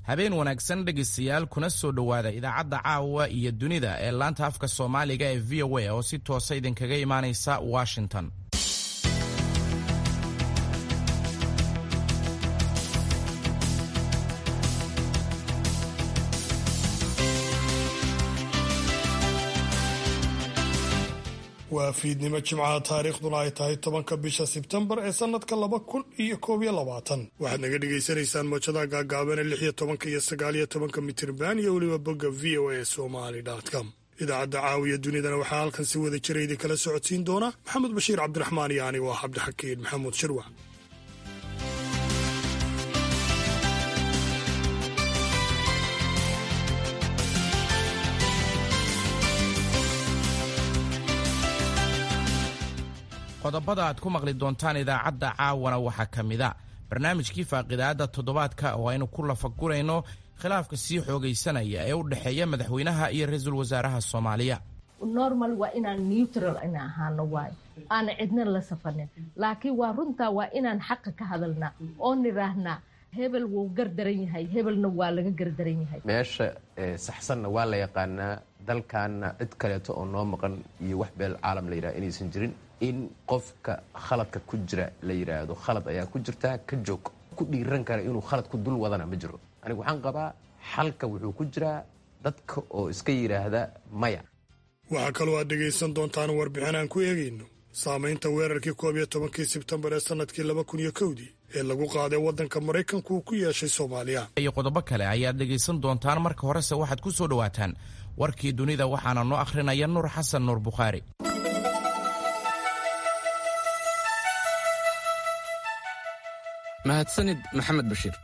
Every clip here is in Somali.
habeen wanaagsan dhegaystayaal kuna soo dhowaada idaacadda caawa iyo dunida ee laanta afka soomaaliga ee v o a oo si toosa idinkaga imaanaysa washington waa fiidnimo jimcaha taariikhduna ay tahay tobanka bisha sebtembar ee sanadka laba kun iyo koob iyo labaatan waxaad naga dhagaysanaysaan moojadaha gaagaaban ee lix iyo tobanka iyo sagaal iyo tobanka mitirban iyo weliba bogga v o a somali com idaacadda caawiya dunidana waxaa halkan si wada jira idin kala socodsiin doona maxamed bashiir cabdiraxmaan iyo anigo ah cabdixakiin maxamuud shirwac qodobada aad ku maqli doontaan idaacadda caawana waxaa ka mid a barnaamijkii faaqidaadda toddobaadka oo aynu ku lafagurayno khilaafka sii xoogaysanaya ee u dhexeeya madaxweynaha iyo ra-iisul wasaaraha soomaaliya normal waa inaan neutral ina ahaano waayo aana cidna la safanin laakiin waa runtaa waa inaan xaqa ka hadalnaa oo nidhaahnaa hebel wuu gardaran yahay hebelna waa laga gardaran yahay meesha saxsanna waa la yaqaanaa dalkaana cid kaleeto oo noo maqan iyo wax beel caalam la yidhaha inaysan jirin in qofka khaladka ku jira la yidhaahdo khalad ayaa ku jirtaa ka joog ku dhiiran kara inuu khalad ku dul wadana ma jiro anigu waxaan qabaa xalka wuxuu ku jiraa dadka oo iska yidhaahda maya waxaa kaloo aad dhegaysan doontaan warbixin aan ku eegayno saamaynta weerarkii koob iyo tobankii sebtembar ee sannadkii laba kun iyo kowdii ee lagu qaaday waddanka maraykanku uu ku yeeshay soomaaliya iyo qodobo kale ayaad dhegaysan doontaan marka horese waxaad ku soo dhowaataan warkii dunida waxaana noo akhrinaya nuur xasan nuur bukhaari mahadsanid maxamed bashiir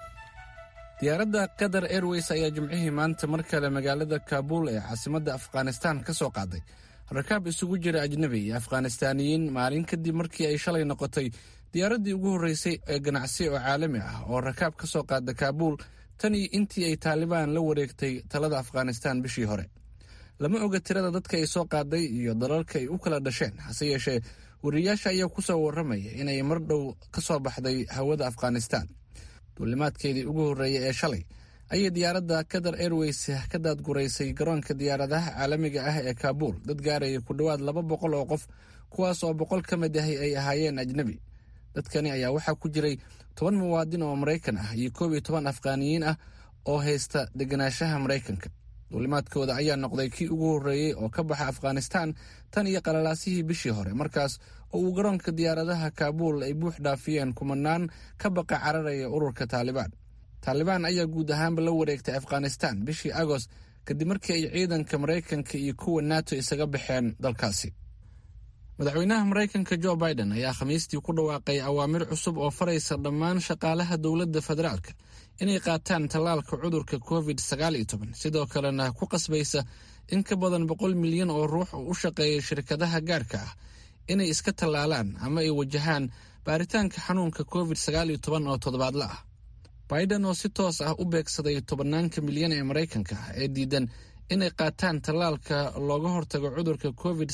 diyaaradda qatar airways ayaa jimcihii maanta mar kale magaalada kaabuul ee caasimadda afghanistaan ka soo qaaday rakaab isugu jira ajnebi iyo afghanistaaniyiin maalin kadib markii ay shalay noqotay diyaaraddii ugu horreysay ee ganacsi oo caalami ah oo rakaab ka soo qaada kaabuul tan iyo intii ay taalibaan la wareegtay talada afghanistaan bishii hore lama oga tirada dadka ay soo qaaday iyo dalalka ay u kala dhasheen hase yeeshee wariyayaasha ayaa ku soo warramaya inay mar dhow ka soo baxday hawada afghanistaan duulimaadkeedii ugu horreeyay ee shalay ayay diyaaradda qatar airways ka daadguraysay garoonka diyaaradaha caalamiga ah ee kaabuul dad gaaraya ku dhowaad laba boqol oo qof kuwaas oo boqol ka mid ahi ay ahaayeen ajnebi dadkani ayaa waxaa ku jiray toban muwaadin oo maraykan ah iyo koob iyo toban afghaaniyiin ah oo haysta deganaanshaha maraykanka duulimaadkooda ayaa noqday kii ugu horreeyey oo ka baxa afghanistaan tan iyo qalalaasihii bishii hore markaas oo uu garoonka diyaaradaha kaabuul ay buux dhaafiyeen kumanaan ka baqa cararaya ururka taalibaan taalibaan ayaa guud ahaanba la wareegtay afghanistaan bishii agost kadib markii ay ciidanka maraykanka iyo kuwa nato isaga baxeen dalkaasi madaxweynaha maraykanka jo biden ayaa khamiistii ku dhawaaqay awaamir cusub oo faraysa dhammaan shaqaalaha dowladda federaalka inay qaataan tallaalka cudurka covid sidoo kalena ku qasbaysa in ka badan boqol milyan oo ruux oo u shaqeeya shirkadaha gaarka ah inay iska tallaalaan ama ay wajahaan baaritaanka xanuunka covid oo toddobaadla ah biden oo si toos ah u beegsaday tobanaanka milyan ee maraykanka ah ee diidan inay qaataan tallaalka looga hortago cudurka covid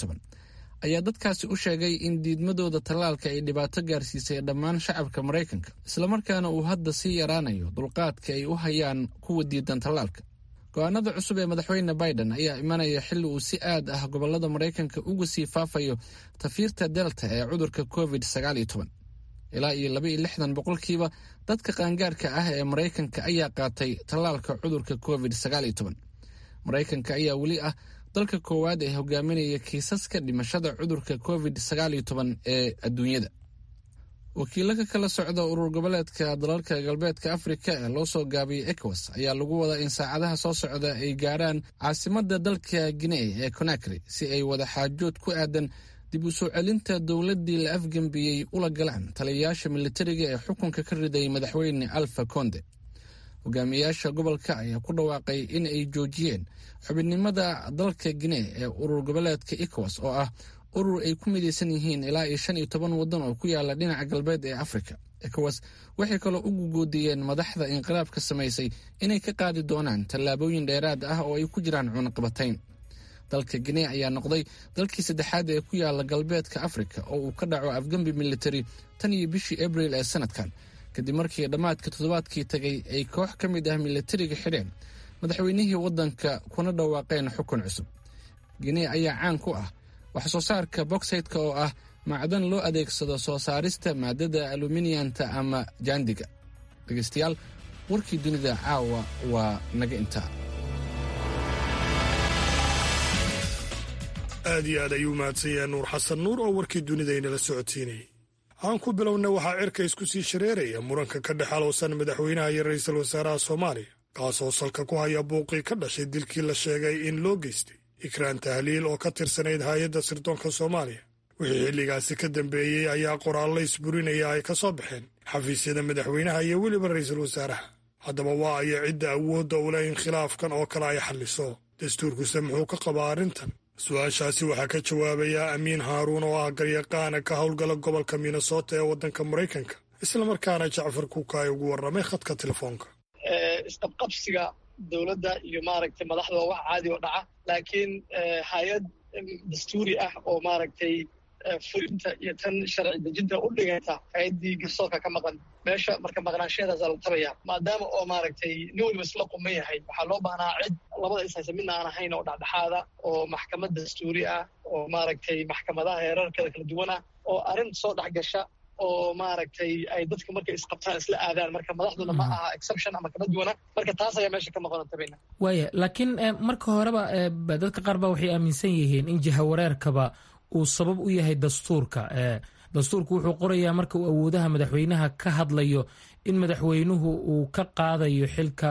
ayaa dadkaasi u sheegay in diidmadooda tallaalka ay dhibaato gaarsiisay dhammaan shacabka maraykanka islamarkaana uu hadda sii yaraanayo dulqaadka ay u hayaan kuwa diidan tallaalka go-aanada cusub ee madaxweyne biden ayaa imanaya xilli uu si aad ah gobolada maraykanka uga sii faafayo tafiirta delta ee cudurka covid ilaa iyo laba iyo lixdan boqolkiiba dadka qaangaarka ah ee maraykanka ayaa qaatay tallaalka cudurka covid maraykanka ayaa weli ah dalka koowaad ee hogaaminaya kiisaska dhimashada cudurka covid ee adduunyada wakiilo ka kala socda urur goboleedka dalalka galbeedka afrika ee loo soo gaabiyey ecowas ayaa lagu wadaa in saacadaha soo socda ay gaaraan caasimada dalka guinee ee conakry si ay wada xaajood ku aadan dib u soo celinta dowladdii la afgembiyey ula galaan taliyayaasha militariga ee xukunka ka riday madaxweyne alfa conde hogaamiyayaasha gobolka ayaa ku dhawaaqay in ay joojiyeen xubinnimada dalka guinee ee urur goboleedka ecowas oo ah urur ay ku midaysan yihiin ilaa iyo shan iyo toban waddan oo ku yaala dhinaca galbeed ee afrika ecowas waxay kaloo ugu goodiyeen madaxda inqilaabka samaysay inay ka qaadi doonaan tallaabooyin dheeraad ah oo ay ku jiraan cunaqabatayn dalka guinee ayaa noqday dalkii saddexaad ee ku yaala galbeedka afrika oo uu ka dhaco afgembi militari tan iyo bishii abril ee sanadkan kadib markii dhammaadka toddobaadkii tagay ay koox ka mid ah milatariga xidheen madaxweynihii waddanka kuna dhawaaqeen xukun cusub ginee ayaa caan ku ah wax soo saarka boksaytka oo ah macdan loo adeegsado soo saarista maadada aluminiyanta ama jaandiga dhegaystayaal warkii dunida caawa waa naga intaa aad iyo aad ayuu mahadsan yahay nuur xasan nuur oo warkii dunida inala socodsiinayay aan ku bilowna waxaa cirka isku sii shareeraya muranka ka dhex alowsan madaxweynaha iyo ra'iisul wasaaraha soomaaliya kaasoo salka ku haya buuqii ka dhashay dilkii la sheegay in loo geystay ikraan tahliil oo ka tirsanayd hay-adda sirdoonka soomaaliya wixii xilligaasi ka dambeeyey ayaa qoraallo isburinaya ay ka soo baxeen xafiisyada madaxweynaha iyo weliba ra'iisul wasaaraha haddaba waa aya cidda awoodda u leh in khilaafkan oo kale ay xalliso dastuurkuse muxuu ka qabaa arrintan su-aashaasi waxaa ka jawaabaya amiin haaruun oo ah garyaqaana ka howlgala gobolka minnesota ee waddanka maraykanka islamarkaana jacfar kuukaay ugu warramay khadka telefoonka isqabqabsiga dowladda iyo maaragtay madaxda waa wax caadi oo dhaca laakiin hay-ad dastuuri ah oo maaragtay fulinta iyo tan sharci dejinta u dhiganta hay-addii garsoorka ka maqan meesha marka maqnaanshaheedaasaa la tabaya maadaama oo maaragtay nin waliba isla quman yahay waxaa loo baahnaa cid labada ishaysa midna aan ahayn oo dhexdhexaada oo maxkamad dastuuri ah oo maaragtay maxkamadaha heerarkeeda kala duwan ah oo arrin soo dhex gasha oo maaragtay ay dadka markay isqabtaan isla aadaan marka madaxduna ma aha exception ama kama duwana marka taas ayaa meesha ka maqan tabayna waaya laakiin marka horeba dadka qaar ba waxay aaminsan yihiin in jihawareerkaba uu sabab u yahay dastuurka dastuurku wuxuu qorayaa marka uu awoodaha madaxweynaha ka hadlayo in madaxweynuhu uu ka qaadayo xilka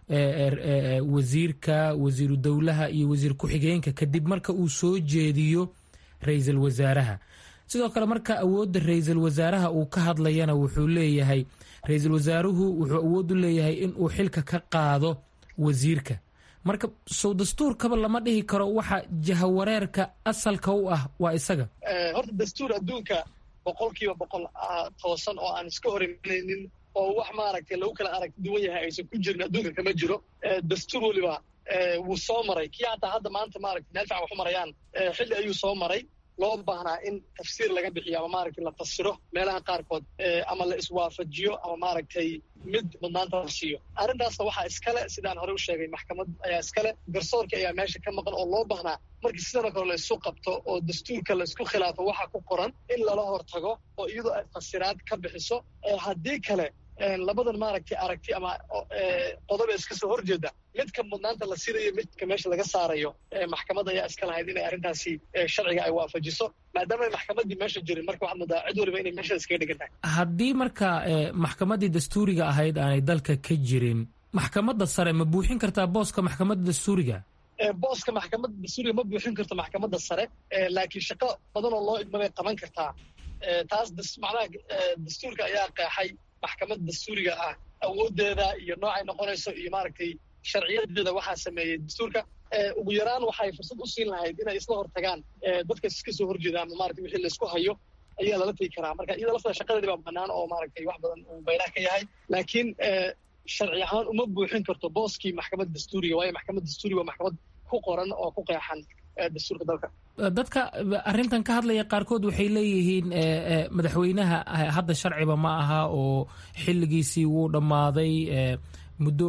wasiirka wasiiru dowlaha iyo wasiir ku-xigeenka kadib marka uu soo jeediyo ra-iisul wasaaraha sidoo kale marka awoodda ra-iisul wasaaraha uu ka hadlayana wuxuu leeyahay ra-iisul wasaaruhu wuxuu awood u leeyahay in uu xilka ka qaado wasiirka marka sow dastuurkaba lama dhihi karo waxa jahawareerka asalka u ah waa isaga horta dastuur adduunka boqol kiiba boqol toosan oo aan iska hor imanaynin oo wax maaragtay lagu kala arag duwan yahay aysan ku jirin adduunka kama jiro dastuur weliba wuu soo maray kii hataa hadda maanta maaragtay meel fican wax u marayaan xilli ayuu soo maray loo baahnaa in tafsiir laga bixiyo ama maaragtay la fasiro meelaha qaarkood ama la iswaafajiyo ama maaragtay mid mudnaanta la siiyo arrintaasna waxaa iskale sidaan horey u sheegay maxkamad ayaa iskale garsoorka ayaa meesha ka maqan oo loo baahnaa markii sidana kale la isu qabto oo dastuurka la isku khilaafo waxa ku qoran in lala hortago oo iyadoo ay fasiraad ka bixiso haddii kale labadan maaragtay aragti ama qodoba iska soo horjeeda midka mudnaanta la siinayo midka meesha laga saarayo maxkamad ayaa iska lahayd inay arrintaasi sharciga ay waafajiso maadaama ay maxkamaddii meesha jirin marka waxaad moodaa cid waliba inay meesha iskaga dhigan tahay haddii marka maxkamaddii dastuuriga ahayd aanay dalka ka jirin maxkamadda sare ma buuxin kartaa booska maxkamadda dastuuriga booska maxkamadda dastuuriga ma buuxin karto maxkamadda sare laakiin shaqo badan oo loo idmabay qaban kartaa taas macnaha dastuurka ayaa qeexay maxkamadda dastuuriga ah awooddeeda iyo noocay noqonayso iyo maaragtay sharciyadeeda waxaa sameeyey dastuurka ugu yaraan waxay fursad u siin lahayd inay isla hortagaan dadka iska soo horjeeda ama maratay wixii laisku hayo ayaa lala tegi karaa marka iyada laftada shaqadeedi baa banaan oo maaragtay wax badan uu bayraha ka yahay laakiin sharci ahaan uma buuxin karto booskii maxkamadda dastuuriga waayo maxkamadda dastuuriga waa maxkamad ku qoran oo ku qeexan dastuurka dalka dadka arrintan ka hadlaya qaarkood waxay leeyihiin madaxweynaha hadda sharciba ma aha oo xilligiisii wuu dhammaaday muddo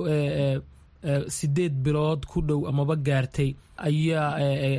sideed bilood ku dhow amaba gaartay ayaa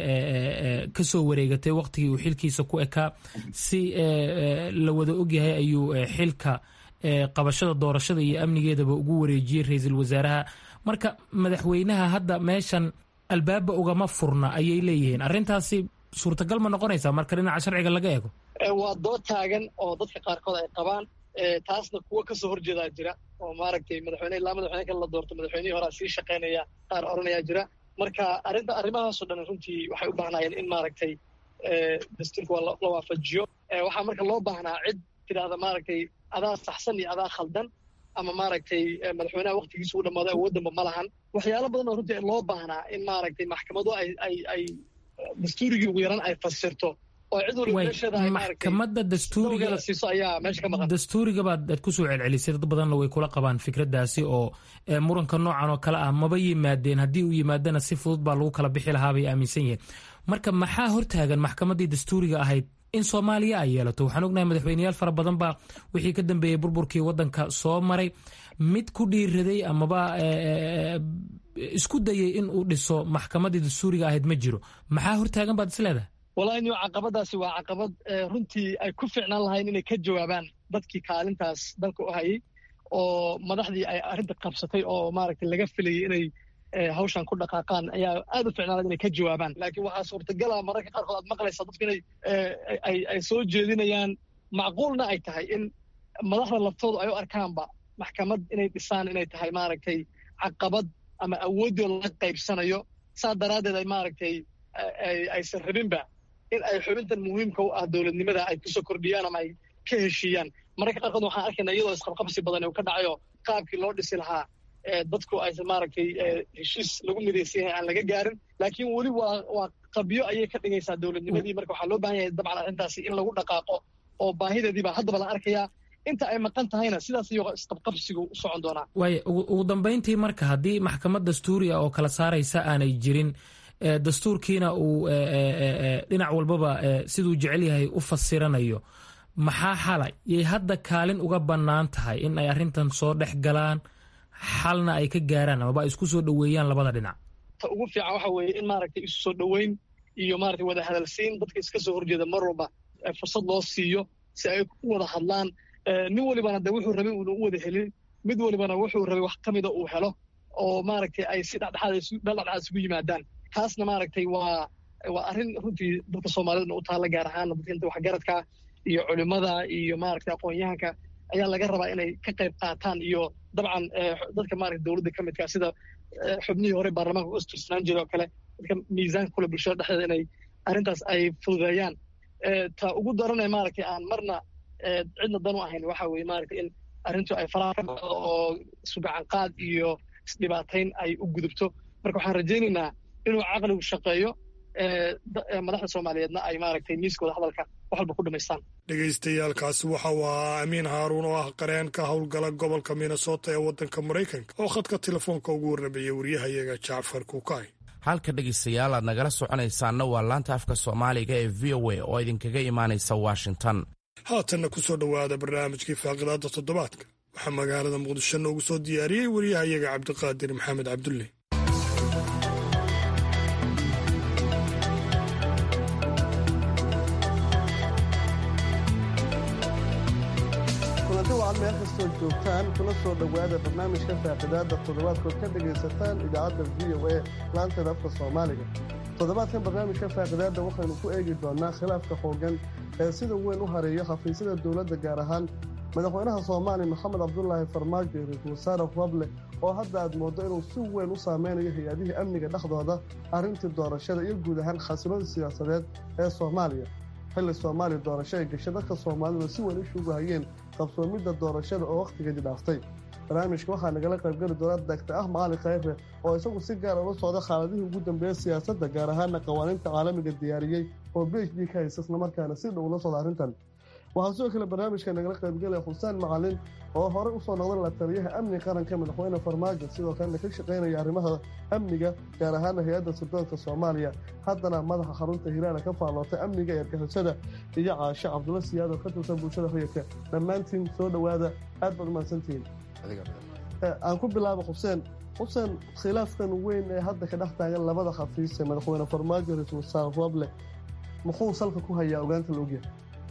ka soo wareegatay waqtigii uu xilkiisa ku ekaa si la wada ogyahay ayuu xilka qabashada doorashada iyo amnigeedaba ugu wareejiyey ra-iisul wasaaraha marka madaxweynaha hadda meeshan albaaba ugama furna ayay leeyihiin arrintaasi suurtagal ma noqonaysaa marka dhinaca sharciga laga eego waa dood taagan oo dadka qaarkood ay qabaan taasna kuwo kasoo horjeedaa jira oo maaragtay madaxweyne ilaa madaxweyne kale la doorto madaxweynihii horaa sii shaqaynaya qaar oranayaa jira marka arrinta arrimahaasoo dhan runtii waxay u baahnaayeen in maaragtay dastuurka waa la waafajiyo waxaa marka loo baahnaa cid tidhaahda maaragtay adaa saxsan iyo adaa khaldan ama maaragtay madaxweynaha waqtigiisa u dhammaado awooddanba ma lahan waxyaalo badan oo runtii loo baahnaa in maaragtay maxkamadu ay ay ay dastuurigii ugu yaran ay fasirto oo cid waliba meesheeda ay maxkamadda dastuuriga la siiso ayaa meesha ka maqan dastuuriga baad aad kusoo celcelisay dad badanna way kula qabaan fikraddaasi oo muranka noocan oo kale ah maba yimaadeen haddii uu yimaadana si fudud baa lagu kala bixi lahaa bay aaminsan yihiin marka maxaa hortaagan maxkamaddii dastuuriga ahayd in soomaaliya ay yeelato waxaan ognahay madaxweyneyaal fara badan baa wixii ka dambeeyey burburkii wadanka soo maray mid ku dhiiraday amaba isku dayay in uu dhiso maxkamadii dastuuriga ahayd ma jiro maxaa hortaagan baad is leedahay wallahi niyo caqabadaasi waa caqabad runtii ay ku fiicnaan lahayn inay ka jawaabaan dadkii kaalintaas dalka u hayay oo madaxdii ay arrinta qabsatay oo maaragtay laga filayay inay hawshan ku dhaqaaqaan ayaa aad u ficnaan inay ka jawaabaan laakiin waxaa suurtagala mararka qaarkood aad maqlaysaa dadku inay ay soo jeedinayaan macquulna ay tahay in madaxda laftoodu ay u arkaanba maxkamad inay dhisaan inay tahay maaragtay caqabad ama awooddooda laga qaybsanayo saa daraaddeed ay maaragtay aysan rabinba in ay xubintan muhiimka u ah dowladnimada ay kusoo kordhiyaan ama ay ka heshiiyaan mararka qaarkood waxaan arkaynaa iyadoo isqabqabsi badan uu ka dhacayo qaabkii loo dhisi lahaa dadku aysan maaragtay heshiis lagu midaysan yahay aan laga gaarin laakiin weli waa waa qabyo ayay ka dhigaysaa dowladnimadii marka waxaa loo baahan yahay dabcan arrintaasi in lagu dhaqaaqo oo baahideediibaa haddaba la arkayaa inta ay maqan tahayna sidaas iyo isqabqabsigu u socon doonaa waaya ugu dambayntii marka haddii maxkamad dastuuri ah oo kala saaraysa aanay jirin dastuurkiina uu dhinac walbaba siduu jecel yahay u fasiranayo maxaa xalay yay hadda kaalin uga bannaan tahay in ay arrintan soo dhex galaan xalna ay ka gaaraan amaba ay isku soo dhoweeyaan labada dhinac ta ugu fiican waxa weeye in maaragtay isu soo dhoweyn iyo maaragtay wada hadalsiin dadka iska soo horjeeda mar walba fursad loo siiyo si ay u wada hadlaan nin walibana de wuxuu rabay uuna u wada helin mid walibana wuxuu rabay wax ka mida uu helo oo maaragtay ay si dhexdhexaad isugu yimaadaan taasna maaragtay waa waa arrin runtii dadka soomaalidana u taalla gaar ahaana dadka inta waxgaradka iyo culimada iyo maaragtay aqoon-yahanka ayaa laga rabaa inay ka qayb qaataan iyo dabcan dadka maaragtay dowladda ka midka sida xubnihii hore baarlamaanka u istirsanaan jiray oo kale dadka miisaanka kule bulshada dhexdeeda inay arrintaas ay fududeeyaan ta ugu daranee maaragtay aan marna cidna dan u ahayn waxa weeye maaragtay in arrintu ay faraha ka baxdo oo sugacanqaad iyo isdhibaatayn ay u gudubto marka waxaan rajaynaynaa inuu caqligu shaqeeyo madaxda soomaaliyeedna ay maaragtay miiskooda hadalka wax walba ku dhamaystaan dhegaystayaaalkaasi waxa uu ahaa amiin haaruun oo ah qareen ka howlgala gobolka minnesota ee waddanka maraykanka oo khadka telefoonka ugu warramayay waryahayaga jacfar kuukay halka dhegaystayaal aad nagala soconaysaanna waa laanta afka soomaaliga ee v o a oo idinkaga imaanaysa washington haatanna ku soo dhowaada barnaamijkii faaqidaadda toddobaadka waxaa magaalada muqdisho noogu soo diyaariyey waryahayaga cabdiqaadir maxamed cabdulle meel kastoo joogtaan kuna soo dhowaada barnaamijka faaqidaadda toddobaadkood ka dhegaysataan idaacadda v o a laanteeda afka soomaaliga toddobaadkan barnaamijka faaqidaadda waxaynu ku eegi doonnaa khilaafka xooggan ee sida weyn u hareeyo xafiisyada dowladda gaar ahaan madaxweynaha soomaaliya maxamed cabdulaahi farmaajo iyo ra-iisul wasaare roble oo hadda aad mooddo inuu si weyn u saameynayo hay-adihii amniga dhexdooda arrintii doorashada iyo guud ahaan xasilada siyaasadeed ee soomaaliya xilli soomaaliya doorasho ay gashay dadka soomaalida si weyn u shuugahayeen qabsoomidda doorashada oo wakhtigeedii dhaaftay barnaamijka waxaa nagala qaybgeli doona dagta ah macali khayre oo isagu si gaar ula socda xaaladihii ugu dambeeya siyaasadda gaar ahaana qawaaniinta caalamiga diyaariyey oo b h d ka haysa islamarkaana si dhow ula socda arrintan waxaa sidoo kale barnaamijka nagala qaybgelaya xuseen macalin oo horey usoo noqday la taliyaha amni qaranka madaxweyne farmaajo sidoo kalena ka shaqaynaya arrimaha amniga gaar ahaana hay-adda sirdoonka soomaaliya haddana madaxa xarunta hiraana ka faallootay amniga ee argixisada iyo caasho cabdulla siyaad oo ka tirsan bulshada hoyaka dhammaantiin soo dhowaada aad baad umahadsantihiin aan ku bilaabo xuseen xuseen khilaafkan weyn ee hadda ka dhex taagan labada xafiis ee madaxweyne farmaajo ra-iisul wasaare roble muxuu salka ku hayaa ogaanta la ogyahay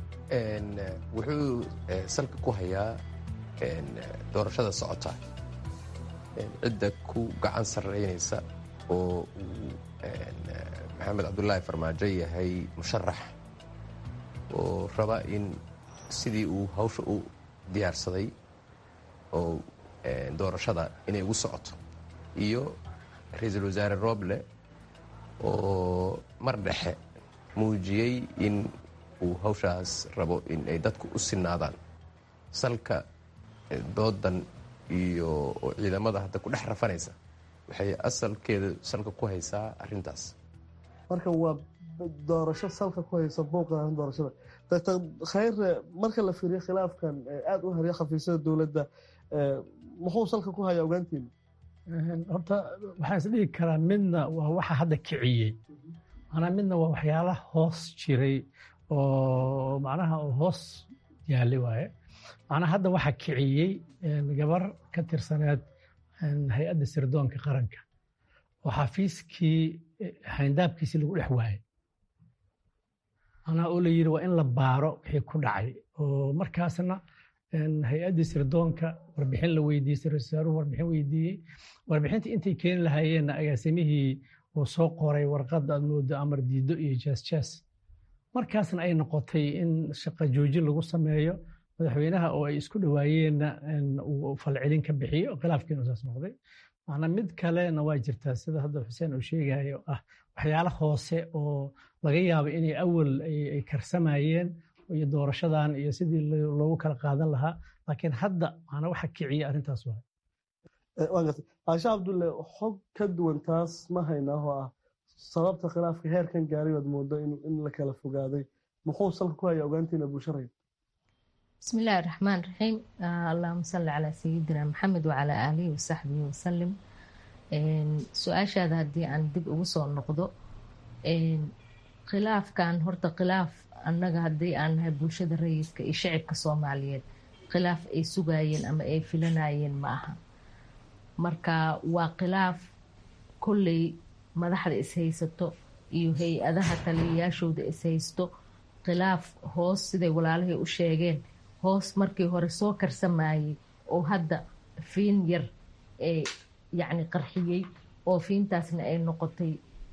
wuxuu salka ku hayaa doorashada socota cidda ku gacan sarreynaysa oo uu maxamed cabdulaahi farmaajo yahay musharax oo raba in sidii uu hawsha u diyaarsaday oo doorashada inay ugu socoto iyo ra-iisul wasaare roble oo mar dhexe muujiyey in uu hawshaas rabo in ay dadku u sinaadaan salka doodan iyo ciidamada hadda ku dhex rafanaysa waxay asalkeeda salka ku haysaa arintaas marka waa doorasho salka ku haysa buuqa doorashada doctor khayre marka la fiiriyo khilaafkan aada u hariya xafiisyada dowladda muxuu salka ku hayaa ogaantiina horta waxaan is dhigi karaa midna waa waxa hadda kiciyey manaa midna waa waxyaalaha hoos jiray oo macnaha hoos yaali waaye macnaha hadda waxaa kiciyey gabar ka tirsaneed hay-adda sirdoonka qaranka oo xafiiskii xayndaabkiisii lagu dhex waayey macnaha oo la yidhi waa in la baaro wixii ku dhacay oo markaasna hay-addii sirdoonka warbixin la weydiisay rasaaruhu warbixin weydiiyey warbixintii intay keeni lahaayeenna agaasimihii uu soo qoray warqad aad moodo amar diido iyo jaas jaas markaasna ay noqotay in shaqa joojin lagu sameeyo madaxweynaha oo ay isku dhawaayeenna uu falcelin ka bixiyo khilaafkiinu saas noqday macnaa mid kalena waa jirtaa sida hadda xuseen uu sheegayo ah waxyaalo hoose oo laga yaabo inay awal ay karsamayeen iyo doorashadan iyo sidii loogu kala qaadan lahaa laakiin hadda macnaa waxa kiciya arrintaas waa caashe cabdulle xog ka duwan taas ma haynaa oo ah sababta khilaafka heerkan gaaray waad moodo in la kala fogaaday muxuu salka ku haya ogaantiina bulsharaya بسم الله الرحمن الرحيم آه اللهم صل على سيدنا محمد وعلى آله وصحبه وسلم su-aashaada haddii aan dib ugu soo noqdo khilaafkan horta khilaaf annaga haddii aan nahay bulshada rayidka iyo shacibka soomaaliyeed khilaaf ay sugayeen ama ay filanayeen ma aha marka waa khilaaf kolley madaxda ishaysato iyo hay-adaha taliyayaashooda ishaysto khilaaf hoos siday walaalahay u sheegeen hoos markii hore soo karsamayey oo hadda fiin yar ee yacni qarxiyey oo fiintaasna ay noqotay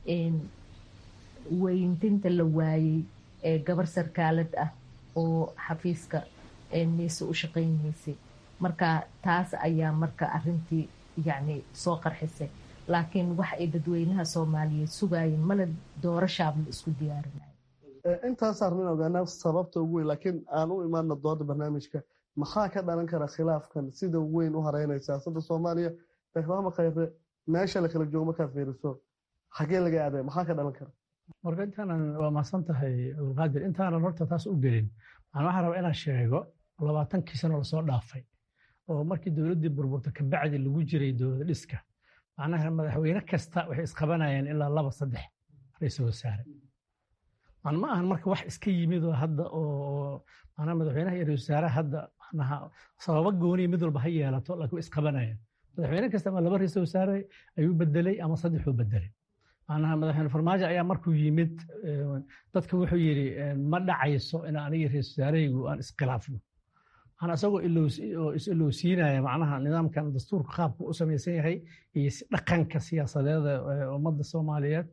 weyntinta la waayey ee gabar sarkaalad ah oo xafiiska niise u shaqaynaysay marka taas ayaa marka arintii yacni soo qarxisay laakiin wax ay dadweynaha soomaaliyeed sugayeen male doorashaab la isku diyaarinayo intaas arrin ogaanaa sababta ugu weyn laakiin aan u imaano dooda barnaamijka maxaa ka dhalan kara khilaafkan sida weyn u hareynaya siyaasadda soomaaliya sheekh maxamed khayre meesha la kala joogo markaad fiiriso xagee laga aaday maxaa ka dhalan kara marka intaanan waa mahadsan tahay abdulqaadir intaanan horta taas u gelin waxaan waxaa rabaa inaan sheego labaatankii sano lasoo dhaafay oo markii dowladdii burburta kabacdi lagu jiray dowlad dhiska macnaha madaxweyne kasta waxay isqabanayeen ilaa laba saddex ra-iisul wasaare man ma ahan marka wax iska yimid oo hadda oo manaa madaxweynaha iyo ra-isul wasaaraha hadda manaha sababo gooniya mid walba ha yeelato laakiin way isqabanayeen madaxweyne kasta ama laba ra-isul wasaare ayuu bedelay ama saddexuu bedelay macnaha madaxweyne farmaajo ayaa markuu yimid dadka wuxuu yidhi ma dhacayso in aniga ra-isul wasaarahaygu aan iskhilaafno macnaa isagoo is-ilowsiinaya macnaha nidaamkan dastuurka qaabku u samaysan yahay iyo dhaqanka siyaasadeeda ummadda soomaaliyeed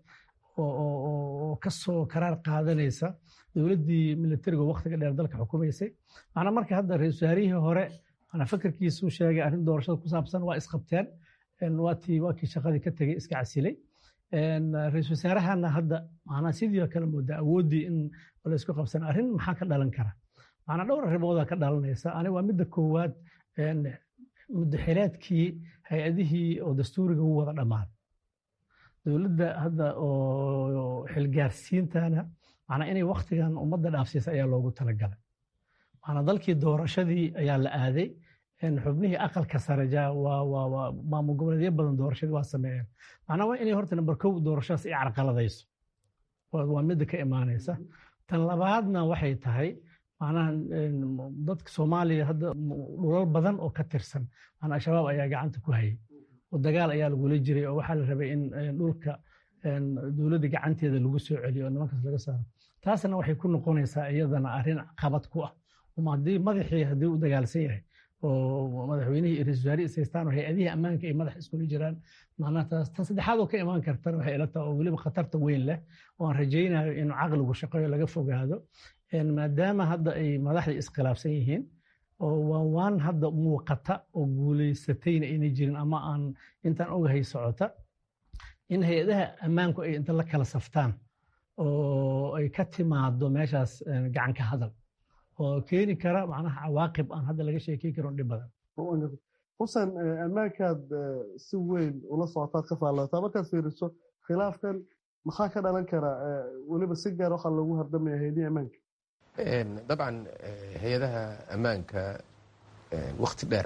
oo ka soo karaar qaadanaysa dowladdii militariga waktiga dheer dalka xukumaysay macnaa marka hadda ra-isul wasaarihii hore manaa fakarkiisuu sheegay arrin doorashada ku saabsan waa isqabteen waatii waa kii shaqadii ka tegey iska casilay ra-isul wasaarahana hadda macnaa sidii kale moodaa awooddii in la isku qabsan arrin maxaa ka dhalan kara macnaa dhowr arrimoodaa ka dhalanaysa aniga waa midda koowaad muddaxileedkii hay-adihii oo dastuuriga u wada dhammaaday dowladda hadda oo xilgaarsiintana macnaa inay waktigan ummadda dhaafsiisa ayaa loogu talagalay macnaa dalkii doorashadii ayaa la aaday xubnihii aqalka sare waa maamul goboleedyo badan doorashadii waa sameeyeen macnaa waa inay horta namber kow doorashadaas ay carqaladayso waa midda ka imaanaysa tan labaadna waxay tahay macnaha dadka soomaaliya hadda dhulal badan oo ka tirsan macnaa al-shabaab ayaa gacanta ku hayay oo dagaal ayaa lagula jiray oo waxaa la rabay in dhulka dowladda gacanteeda lagu soo celiyo oo nimankaas laga saaro taasna waxay ku noqonaysaa iyadana arrin qabad ku ah haddii madaxii haddii u dagaalsan yahay oo madaxweynihii iyo ra-isul wasaare ishaystaan oo hay-adihii ammaanka ay madax iskula jiraan macnaha taas tan saddexaad oo ka imaan kartana waxay ila tahay oo weliba khatarta weyn leh oo aan rajaynayo inuu caqligu shaqeeyo laga fogaado maadaama hadda ay madaxda iskhilaafsan yihiin oo waa waan hadda muuqata oo guulaysatayna ayna jirin ama aan intaan ogahay socota in hay-adaha ammaanku ay inta la kala saftaan oo ay ka timaado meeshaas gacan ka hadal oo keeni kara macnaha cawaaqib aan hadda laga sheekey karin dhib badan xusen ammaankaad si weyn ula socotaad ka faallootaa markaad fiiriso khilaafkan maxaa ka dhalan kara weliba si gaar waxaa loogu hardamaya hay-adihii ammaanka dabcan hay-adaha ammaanka wakti dheer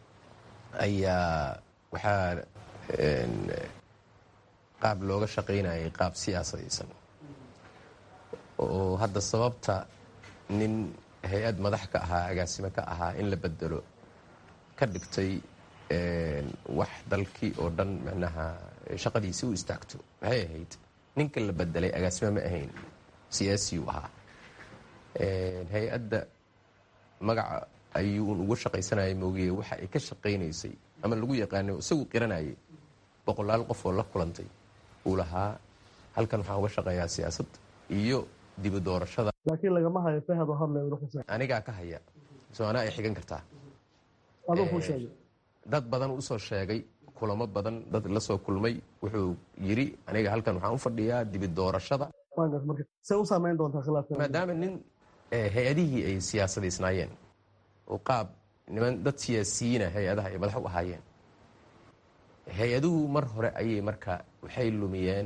ayaa waxaa qaab looga shaqaynayay qaab siyaasadaysan oo hadda sababta nin hay-ad madax ka ahaa agaasimo ka ahaa in la bedelo ka dhigtay wax dalkii oo dhan micnaha shaqadiisi u istaagto maxay ahayd ninka la bedelay agaasimo ma ahayn siyaasiyu ahaa hay-adda magaca ayuun ugu shaqaysanayay moogiye waxa ay ka shaqaynaysay ama lagu yaqaano isagu qiranayay boqolaal qof oo la kulantay uu lahaa halkan waxaan uga shaqeeyaa siyaasad iyo dibu doorashada laakiin lagama hayo fahado hadlay anigaa ka haya soo anaa ay xigan kartaa aduu kuu sheegay dad badan usoo sheegay kulamo badan dad la soo kulmay wuxuu yiri aniga halkan waxaan u fadhiyaa dibi doorashada se u saamayn doontaa khilaafka maadaama nin hay-adihii ay siyaasadaysnaayeen oo qaab niman dad siyaasiyiina hay-adaha ay madax u ahaayeen hay-aduhu mar hore ayay marka waxay lumiyeen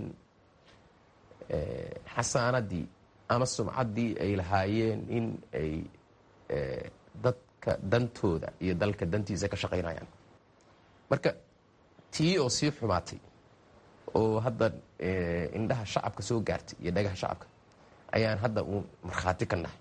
xasaanadii ama sumcaddii ay lahaayeen in ay dadka dantooda iyo dalka dantiisa ka shaqaynayaan marka tii oo sii xumaatay oo hadda indhaha shacabka soo gaartay iyo dhagaha shacabka ayaan hadda uun markhaati ka nahay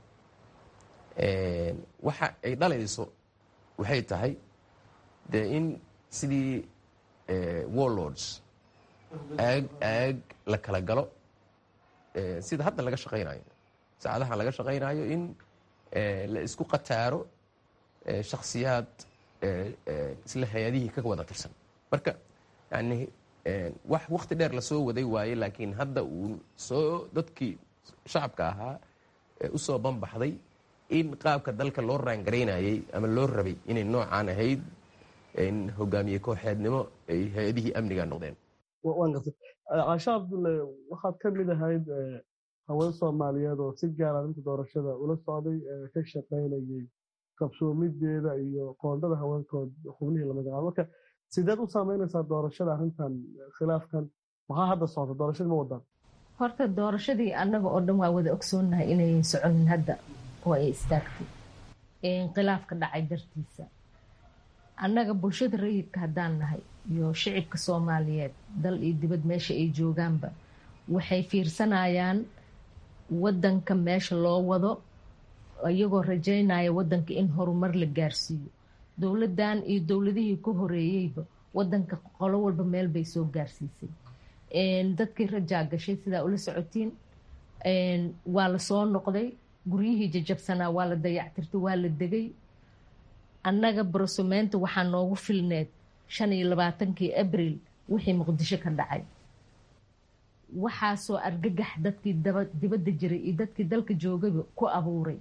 waxa ay dhalayso waxay tahay dee in sidii warlords aag aag la kala galo sida hadda laga shaqaynayo saacadahan laga shaqaynayo in la isku qataaro shakhsiyaad isla hay-adihii ka wada tirsan marka yani wax wakti dheer lasoo waday waaye laakiin hadda uu soo dadkii shacabka ahaa usoo banbaxday in qaabka dalka loo raangaraynayay ama loo rabay inay noocaan ahayd in hogaamiye kooxeednimo ay hay-adihii amniga noqdeen waan gartay caasha cabdulle waxaad ka mid ahayd haween soomaaliyeed oo si gaara arrinta doorashada ula socday ka shaqaynayay qabsoomideeda iyo qoondada haweenkood xubnihii la magacaabo marka sideed u saameynaysaa doorashada arrintan khilaafkan maxaa hadda socda doorashadii ma wadaan horta doorashadii annaga oo dhan waa wada ogsoonnahay inayan soconin hadda oo ay istaagtay khilaafka dhacay dartiisa annaga bulshada rayidka haddaan nahay iyo shicibka soomaaliyeed dal iyo dibad meesha ay joogaanba waxay fiirsanayaan wadanka meesha loo wado iyagoo rajaynaya wadanka in horumar la gaarsiiyo dowladan iyo dowladihii ka horeeyeyba wadanka qolo walba meel bay soo gaarsiisay dadkii rajaa gashay sidaa ula socotiin waa lasoo noqday guryihii jajabsanaa waa la dayactirtay waa la degay annaga barosumeynta waxaa noogu filneed shan iyo labaatankii abril wixii muqdisho ka dhacay waxaasoo argagax dadkii dibadda jiray iyo dadkii dalka joogaba ku abuuray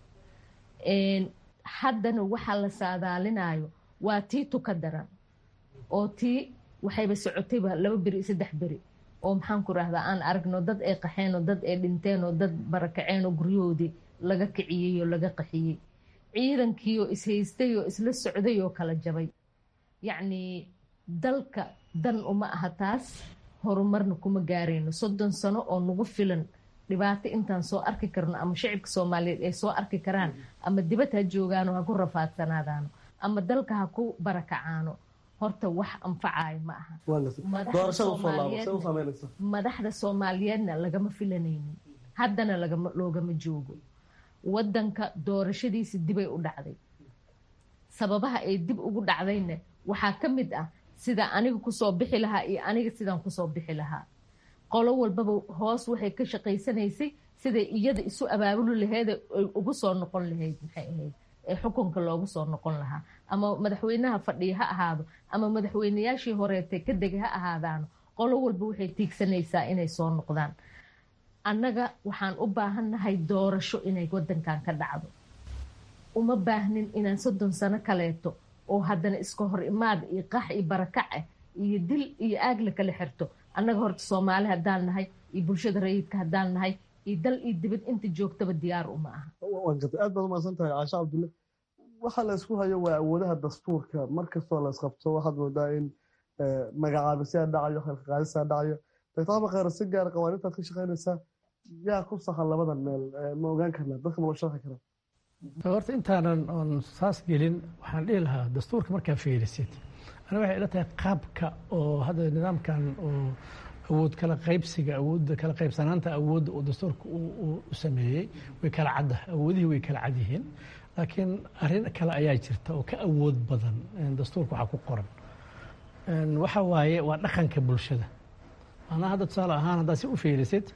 haddana waxaa la saadaalinayo waa tii tuka daran oo tii waxayba socotayba laba beri iyo saddex beri oo maxaan ku rahdaa aan aragno dad ay qaxeen oo dad ay dhinteen oo dad barakaceen oo guryahoodii laga kiciyey oo laga qaxiyey ciidankii oo ishaystay oo isla socday oo kala jabay yacnii dalka dan uma aha taas horumarna kuma gaarayno soddon sano oo nagu filan dhibaato intaan soo arki karno ama shicibka soomaaliyeed ay soo arki karaan ama dibad ha joogaano ha ku rafaadsanaadaano ama dalka ha ku barakacaano horta wax anfacayo ma aha madaxda soomaaliyeedna lagama filanaynin haddana loogama joogo wadanka doorashadiisi dibay u dhacday sababaha ay dib ugu dhacdayna waxaa ka mid ah sida aniga kusoo bixi lahaa iyo aniga sidaan kusoo bixi lahaa qolo walbaba hoos waxay ka shaqaysanaysay siday iyada isu abaabuli laheed ay ugu soo noqon lahayd maxay ahayd ee xukunka loogu soo noqon lahaa ama madaxweynaha fadhiya ha ahaado ama madaxweynayaashii horeetay ka degay ha ahaadaano qolo walba waxay tiigsanaysaa inay soo noqdaan annaga waxaan u baahannahay doorasho inay wadankan ka dhacdo uma baahnin inaan soddon sano kaleeto oo haddana iska hor imaad iyo qax iyo barakac ah iyo dil iyo aag la kala xirto annaga horta soomaali haddaan nahay iyo bulshada rayidka haddaan nahay iyo dal iyo dibad inta joogtaba diyaar uma aha aad baad umaasan tahay caasha cabdulle waxa la isku hayo waa awoodaha dastuurka markastoo la isqabto waxaad moodaa in magacaabisyaa dhacayo khalqaqaadisaa dhacayo dr khayr si gaara qawaaniintaad ka shaqaynaysaa yaa ku sahan labadan meel ma ogaan karnaa dadka ma loo sharxi karaa horta intaanan oon saas gelin waxaan dhihi lahaa dastuurka markaa fiirisid ana waxay ila tahay qaabka oo hadda nidaamkan oo awood kala qaybsiga awoodda kala qaybsanaanta awoodda uu dastuurka u sameeyey way kala cadda awoodihii way kala cad yihiin laakiin arrin kale ayaa jirta oo ka awood badan dastuurka waxaa ku qoran waxa waaye waa dhaqanka bulshada macnaha hadda tusaale ahaan haddaad si u fiirisid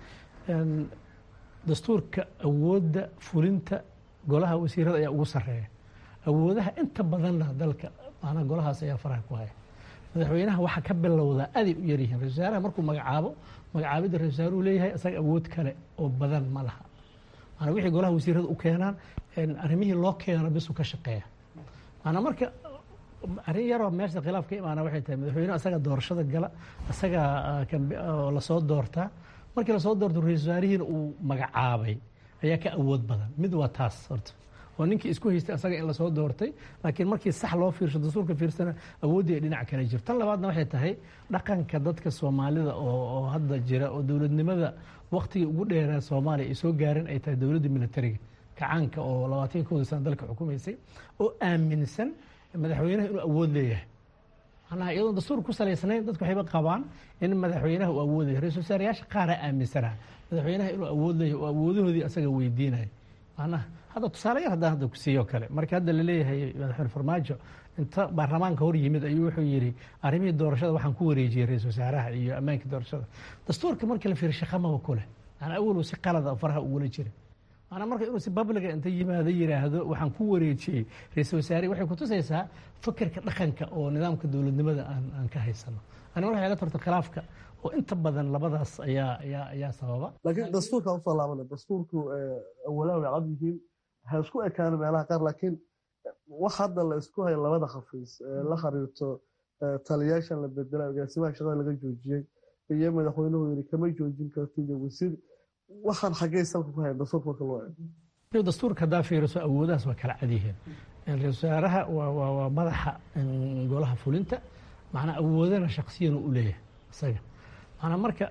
dastuurka awoodda fulinta golaha wasiirada ayaa ugu sarreeya awoodaha inta badanna dalka macnaha golahaas ayaa faraha ku haya madaxweynaha waxaa ka bilowdaa aday u yaryihiin ra-isul wasaaraha markuu magacaabo magacaabidda ra-isul wasaaruhu leeyahay isaga awood kale oo badan ma laha maanaa wixii golaha wasiirada u keenaan arrimihii loo keeno bisuu ka shaqeeya maanaa marka arrin yaroo meesha khilaaf ka imaana waxay tahay madaxweynuhu isaga doorashada gala isaga lasoo doortaa markii lasoo doorto ra-isul wasaarihiina uu magacaabay ayaa ka awood badan mid waa taas horta oo ninkii isku haystay asaga in lasoo doortay laakiin markii sax loo fiirsho dastuurka fiirsana awooddii ay dhinac kale jirto tan labaadna waxay tahay dhaqanka dadka soomaalida oo hadda jira oo dowladnimada waktigii ugu dheeraa soomaaliya ay soo gaarin ay tahay dowladda militariga kacaanka oo labaatan kooda sana dalka xukumaysay oo aaminsan madaxweynaha inuu awood leeyahay macnaha iyadoon dastuur ku salaysnayn dadku waxayba qabaan in madaxweynaha uu awood leeyahay ra-isul wasaarayaasha qaaraa aaminsanaa madaxweynaha inuu awood leeyahay oo awoodahoodii asaga weydiinaya macnaha hadda tusaale yar haddaan hadda ku siiyo kale marka hadda laleeyahay madaxweyne farmaajo inta baarlamaanka hor yimid ayuu wuxuu yidhi arrimihii doorashada waxaan ku wareejiyey ra-isul wasaaraha iyo ammaankii doorashada dastuurka markii la fiiriyo shaqamaba ku leh maanaa awalow si qalada faraha ugula jira maanaa marka inuu si babliga inta yimaado yidhaahdo waxaan ku wareejiyey ra-isul wasaarihi waxay kutusaysaa fakerka dhaqanka oo nidaamka dowladnimada aan aan ka haysano ani waxay ila tarta khilaafka oo inta badan labadaas ayaa ayaa ayaa sababa laakiin dastuurka usoo laabana dastuurku awalaha way cad yihiin ha isku ekaano meelaha qaar laakiin wax hadda la isku hayo labada khafiis la xiriirto taliyaashan la bedela agaasimaha shaqada laga joojiyey iyo madaxweynuhu yiri kama joojin karti iyo wasiir waxaan xaggee salka ku hayan dastuurka marka loo eego dastuurka haddaa fiiriso awoodahaas waa kala cad yihiin ra-isul wasaaraha waa madaxa golaha fulinta macnaa awoodana shaksiyana u leeyahay isaga macnaa marka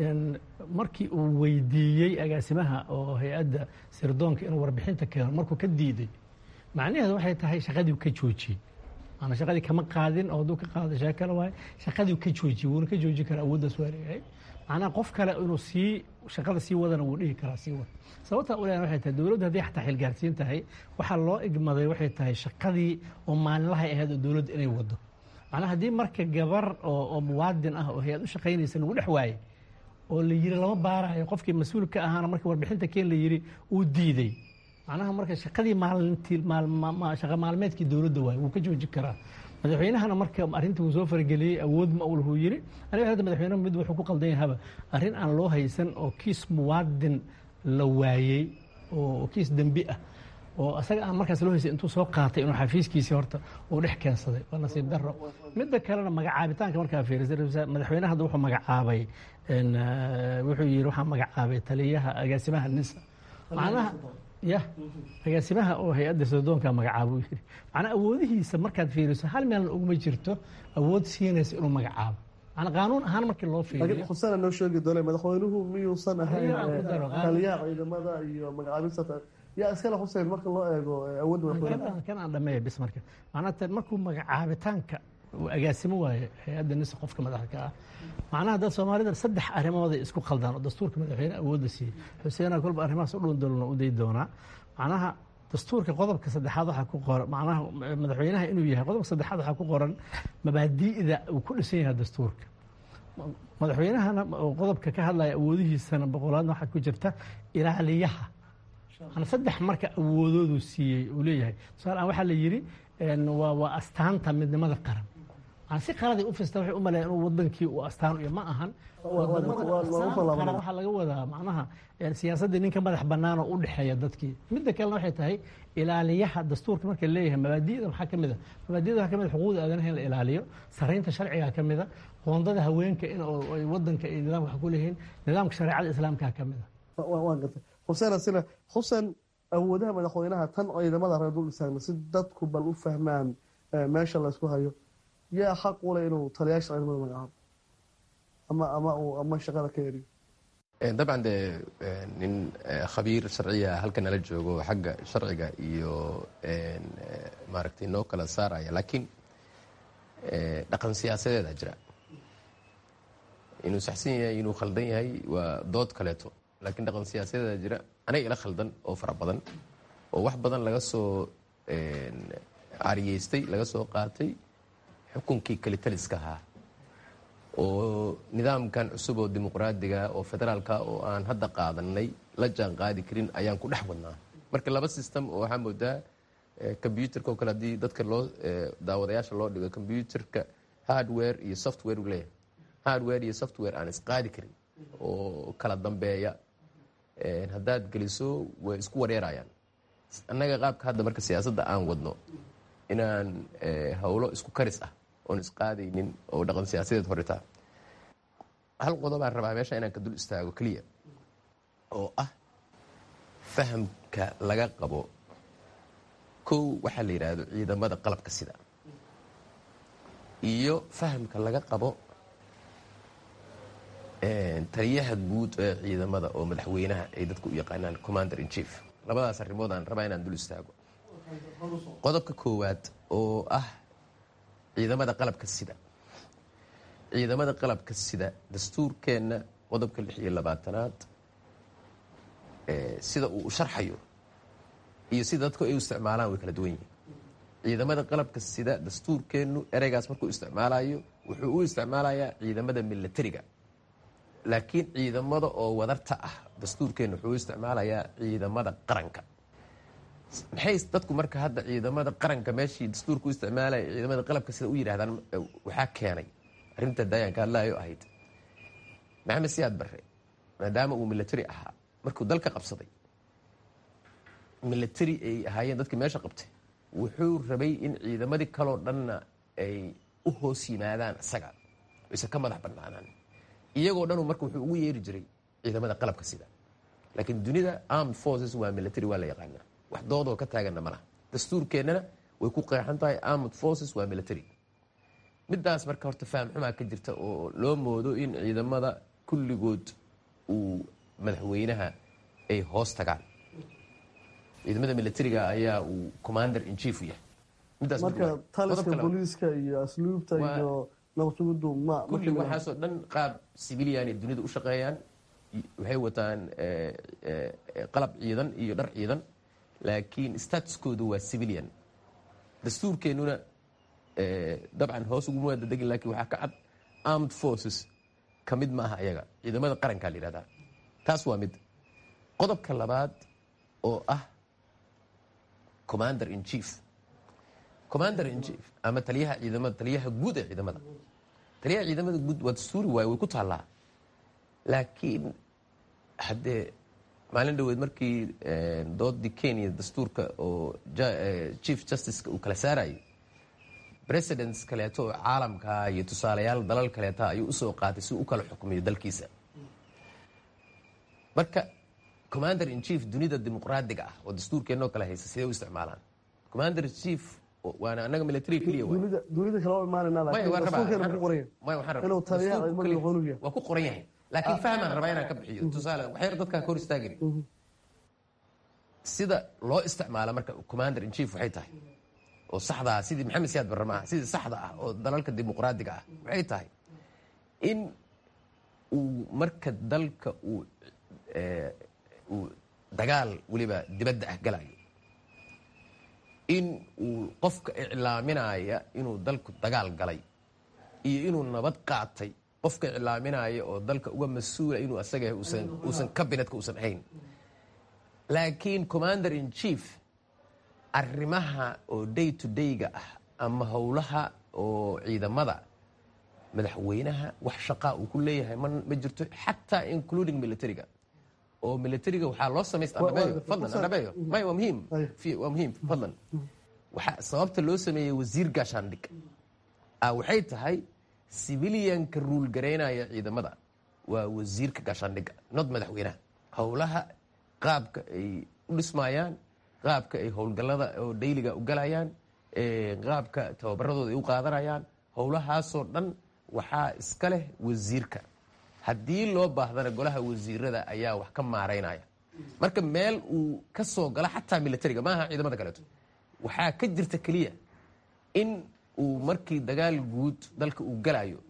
markii uu weydiiyey agaasimaha oo hay-adda sirdoonka inuu warbixinta keeno markuu ka diiday macnaheedu waxay tahay shaqadii ka joojiyey maanaa shaqadii kama qaadin oo hadduu ka qaado shee kale waaye shaqadii ka joojiyey wuuna ka joojin karaa awooddaas waa leeyahay macnaha qof kale inuu sii shaqada sii wadana wuu dhihi karaa sii wada sababtaa u leeyahay waxay tahay dowladdu haddii xataa xilgaarsiin tahay waxaa loo igmaday waxay tahay shaqadii oo maalinlahay ahayd oo dowladdu inay wado macnaha haddii marka gabar oo muwaadin ah oo hay-ad u shaqaynaysa lagu dhex waayey oo la yiri lama baarayo qofkii mas-uul ka ahaana markii warbixinta keen la yiri uu diiday macnaha marka shaqadii maalintii shaqa maalmeedkii dowladda waaye wuu ka joojin karaa madaxweynahana marka arrinta uu soo farageliyey awood ma ul huu yiri aniga hadda madaxweynaha mid wuxuu ku qaldan yahaba arrin aan loo haysan oo kiis muwaadin la waayey oo kiis dembi ah oo asaga aan markaas loo haysay intuu soo qaatay inuu xafiiskiisii horta uu dhex keensaday waa nasiib daro midda kalena magacaabitaanka markaa fiirisay madaxweynaha hadda wuxuu magacaabay wuxuu yidhi waxaa magacaabay taliyaha agaasimaha nisa macnaha ya agaasimaha oo hay-adda sirdoonka magacaabo yidhi macnaa awoodihiisa markaad fiiriso hal meelna uguma jirto awood siinaysa inuu magacaabo macnaa qaanuun ahaan markii loo fiiriyo xusana noo sheegi doona madaxweynuhu miyuusan ahayn taliyaha ciidamada iyo magacaabista yaa iskale xuseen marka loo eego awoodda madaxweynaha kan aan dhameeya bis marka macnaa markuu magacaabitaanka agaasimo waaye hay-adda nisa qofka madaxda ah macnaha dad soomaalida saddex arrimooday isku khaldaan oo dastuurka madaxweyne awoodda siiyey xuseena kolba arrimahaas u dhundalona u day doonaa macnaha dastuurka qodobka saddexaad waxaa ku qoran macnaha madaxweynaha inuu yahay qodobka saddexaad waxaa ku qoran mabaadi'da uu ku dhisan yahay dastuurka madaxweynahana qodobka ka hadlaya awoodihiisana boqolaadna waxaa ku jirta ilaaliyaha saddex marka awoodoodu siiyey uu leeyahay tusaalean waxaa la yidhi waa astaanta midnimada qaran si qaladay u fista waxay u maleeyan inuu wadankii uu astaan iyo ma ahan waxaa laga wadaa macnaha siyaasaddii ninka madax bannaan oo u dhexeeya dadkii midda kalena waxay tahay ilaaliyaha dastuurka marka leeyahay mabaadi'da maxaa ka mid a mabaadi'da waxaa ka mid a xuquuqda aadanaha in la ilaaliyo saraynta sharciga ka mid a qoondada haweenka in ay wadanka iyo nidaamka wax ku leeyihiin nidaamka shareecada islaamka ka mid a waan gartay xuseen asina xuseen awoodaha madaxweynaha tan ciidamada reer dul istaagna si dadku bal u fahmaan meesha laysku hayo yaa xaq u leh inuu taliyaasha ciidamada magacaabo ama ama uu ama shaqada ka eriyo dabcan dee nin khabiir sharciya halka nala joogo xagga sharciga iyo maaragtay noo kala saaraya laakiin dhaqan siyaasadeeda jira inuu saxsan yahay inuu khaldan yahay waa dood kaleeto laakiin dhaqan siyaasadeeda jira aniga ila khaldan oo fara badan oo wax badan laga soo cariyeystay laga soo qaatay xukunkii kalitaliska ahaa oo nidaamkan cusub oo dimuqraadiga oo federaalka oo aan hadda qaadanay la jaan qaadi karin ayaan ku dhex wadnaa marka laba system oo waxaa moodaa combyuterka oo kale haddii dadka loo daawadayaasha loo dhigo combyuterka hardware iyo software u leeyahay hardware iyo software aan isqaadi karin oo kala dambeeya haddaad geliso way isku wareerayaan annaga qaabka hadda marka siyaasadda aan wadno inaan howlo isku karis ah oon isqaadaynin oo dhaqan siyaasadeed horitaa hal qodobaan rabaa meesha inaan ka dul istaago keliya oo ah fahamka laga qabo kow waxaa la yidhaahdo ciidamada qalabka sida iyo fahamka laga qabo taliyaha guud ee ciidamada oo madaxweynaha ay dadku u yaqaanaan commander in chief labadaas arrimood aan rabaa inaan dul istaago qodobka koowaad oo ah ciidamada qalabka sida ciidamada qalabka sida dastuurkeenna qodobka lix iyo labaatanaad sida uu sharxayo iyo sida dadku ay u isticmaalaan way kala duwan yihiin ciidamada qalabka sida dastuurkeennu ereygaas markuu isticmaalayo wuxuu u isticmaalayaa ciidamada milatariga laakiin ciidamada oo wadarta ah dastuurkeennu wuxuu u isticmaalayaa ciidamada qaranka maxay dadku marka hadda ciidamada qaranka meeshii dastuurka u isticmaalaya ciidamada qalabka sida u yidhahdaan waxaa keenay arrinta daayanka hadlaayo ahayd maxamed siyaad barre maadaama uu milatari ahaa markuu dalka qabsaday milatari ay ahaayeen dadkii meesha qabtay wuxuu rabay in ciidamadii kaloo dhanna ay u hoos yimaadaan isaga aysan ka madax bannaanaan iyagoo dhanu marka wuxuu ugu yeeri jiray ciidamada qalabka sida laakiin dunida armed forces waa military waa la yaqaanaa wax doodoo ka taaganna ma laha dastuurkeennana way ku qeexan tahay armed forces waa military midaas marka horta faham xumaa ka jirta oo loo moodo in ciidamada kulligood uu madaxweynaha ay hoos tagaan ciidamada militariga ayaa uu commander in chief u yahay midaas marka taliska booliiska iyo asluubta iyo nabadsugudu ma kulli waxaasoo dhan qaab civilian ay dunida u shaqeeyaan waxay wataan qalab ciidan iyo dhar ciidan laakiin statuskoodu waa civilian dastuurkeennuna dabcan hoos uguma wada degin lakiin waxaa ka cad armed forces ka mid ma aha ayaga ciidamada qarankaa la yihahdaa taas waa mid qodobka labaad oo ah commander in chief commander in chief ama taliyaha ciidamada taliyaha guud ee ciidamada taliyaha ciidamada guud waa dastuuri waaye way ku taallaa laakiin haddee maalin dhaweed markii doodii kenya dastuurka oo chief justiceka uu kala saarayay presidents kaleeto oo caalamka iyo tusaalayaal dalal kaleeta ayuu usoo qaatay si u kala xukmiyo dalkiisa marka commander in chief dunida dimuqraadiga ah oo dastuurkeennoo kale haysa sidee u isticmaalaan commander in chief waana anaga military keliya dunida kale oo imaanayna laakiin dastuurkeena ku qoran yahay inuu taliyaha ciidamada madaxweynuhu yahay waa ku qoran yahay laakiin fahmaan rabaa inaan ka bixiyo tusaale waxyar dadkaa ka hor istaagani sida loo isticmaala marka commander in chief waxay tahay oo saxda ah sidii maxamed siyaad barre maaha sidii saxda ah oo dalalka dimuqraadiga ah waxay tahay in uu marka dalka uu uu dagaal weliba dibadda ah galayo in uu qofka iclaaminaya inuu dalku dagaal galay iyo inuu nabad qaatay qofka iclaaminaya oo dalka uga mas-uula inuu asaga uusan kabinetka uusan ahayn laakiin commander in chief arrimaha oo day to dayga ah ama howlaha oo ciidamada madaxweynaha wax shaqaa uu ku leeyahay ma jirto xataa including militariga oo militariga waxaa loo samaysta andhabeeyo fadlan andhabeeyo may waa muhiim waa muhiim fadlan waxaa sababta loo sameeyey wasiir gaashaandhig ah waxay tahay civilianka ruul garaynaya ciidamada waa wasiirka gaashaandhigga nod madaxweynaha howlaha qaabka ay u dhismayaan qaabka ay howlgallada oo dhayliga u galayaan qaabka tababaradooda ay u qaadanayaan howlahaasoo dhan waxaa iska leh wasiirka haddii loo baahdana golaha wasiirada ayaa wax ka maaraynaya marka meel uu ka soo galo xataa militariga maaha ciidamada kaleeto waxaa ka jirta keliya in uu markii dagaal guud dalka uu galayo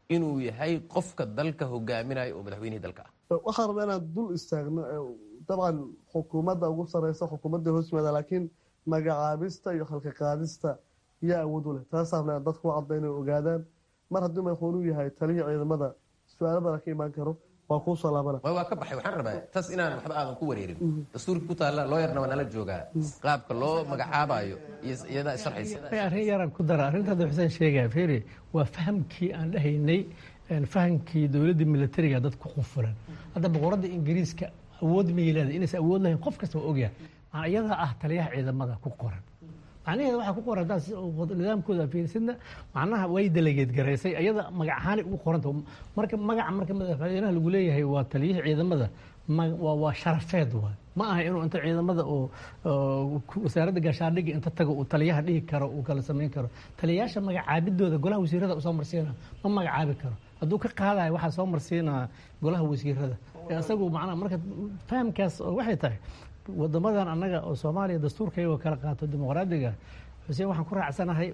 inuu yahay qofka dalka hogaaminaya oo madaxweynihii dalka ah waxaan rabaa inaan dul istaagno dabcan xukuumadda ugu sareysa xukuumadda hoos yimaada laakiin magacaabista iyo halka qaadista yaa awood u leh taasaan dadku u cadda inay ogaadaan mar haddii madaxweynuu yahay talihii ciidamada su-aalo badan ka imaan karo waa kuu soo laabana waa ka baxay waxaan rabaa taas inaan waxba aadan ku wareerin dastuurkii ku taalla looyarna waa nala joogaa qaabka loo magacaabayo iyo iyadaa sharxaysa arrin yaraan ku dara arrintaada xuseen sheegaya feri waa fahamkii aan dhahaynay fahamkii dowladda militariga dad ku qufulan hadda boqoradda ingiriiska awood ma leedahay inaysan awood lahayn qof kasta waa ogyahay maana iyadaa ah taliyaha ciidamada ku qoran macnaheeda waxaa ku qoran haddaad nidaamkooda fiirsidna macnaha way delegeed garaysay iyada magac ahaanay ugu qoranta marka magaca marka madaxweynaha lagu leeyahay waa taliyihii ciidamada waa sharafeed waay ma aha inuu inta ciidamada oo wasaaradda gaashaandhigga inta tago uu taliyaha dhihi karo uu kala samayn karo taliyayaasha magacaabidooda golaha wasiirada usoo marsiina ma magacaabi karo hadduu ka qaadayo waxaa soo marsiinaa golaha wasiirada isagu macnaha marka fahamkaas waxay tahay wadamadan annaga oo soomaaliya dastuurka iyagoo kala qaato dimuqraadiga xuseen waxaan ku raacsanahay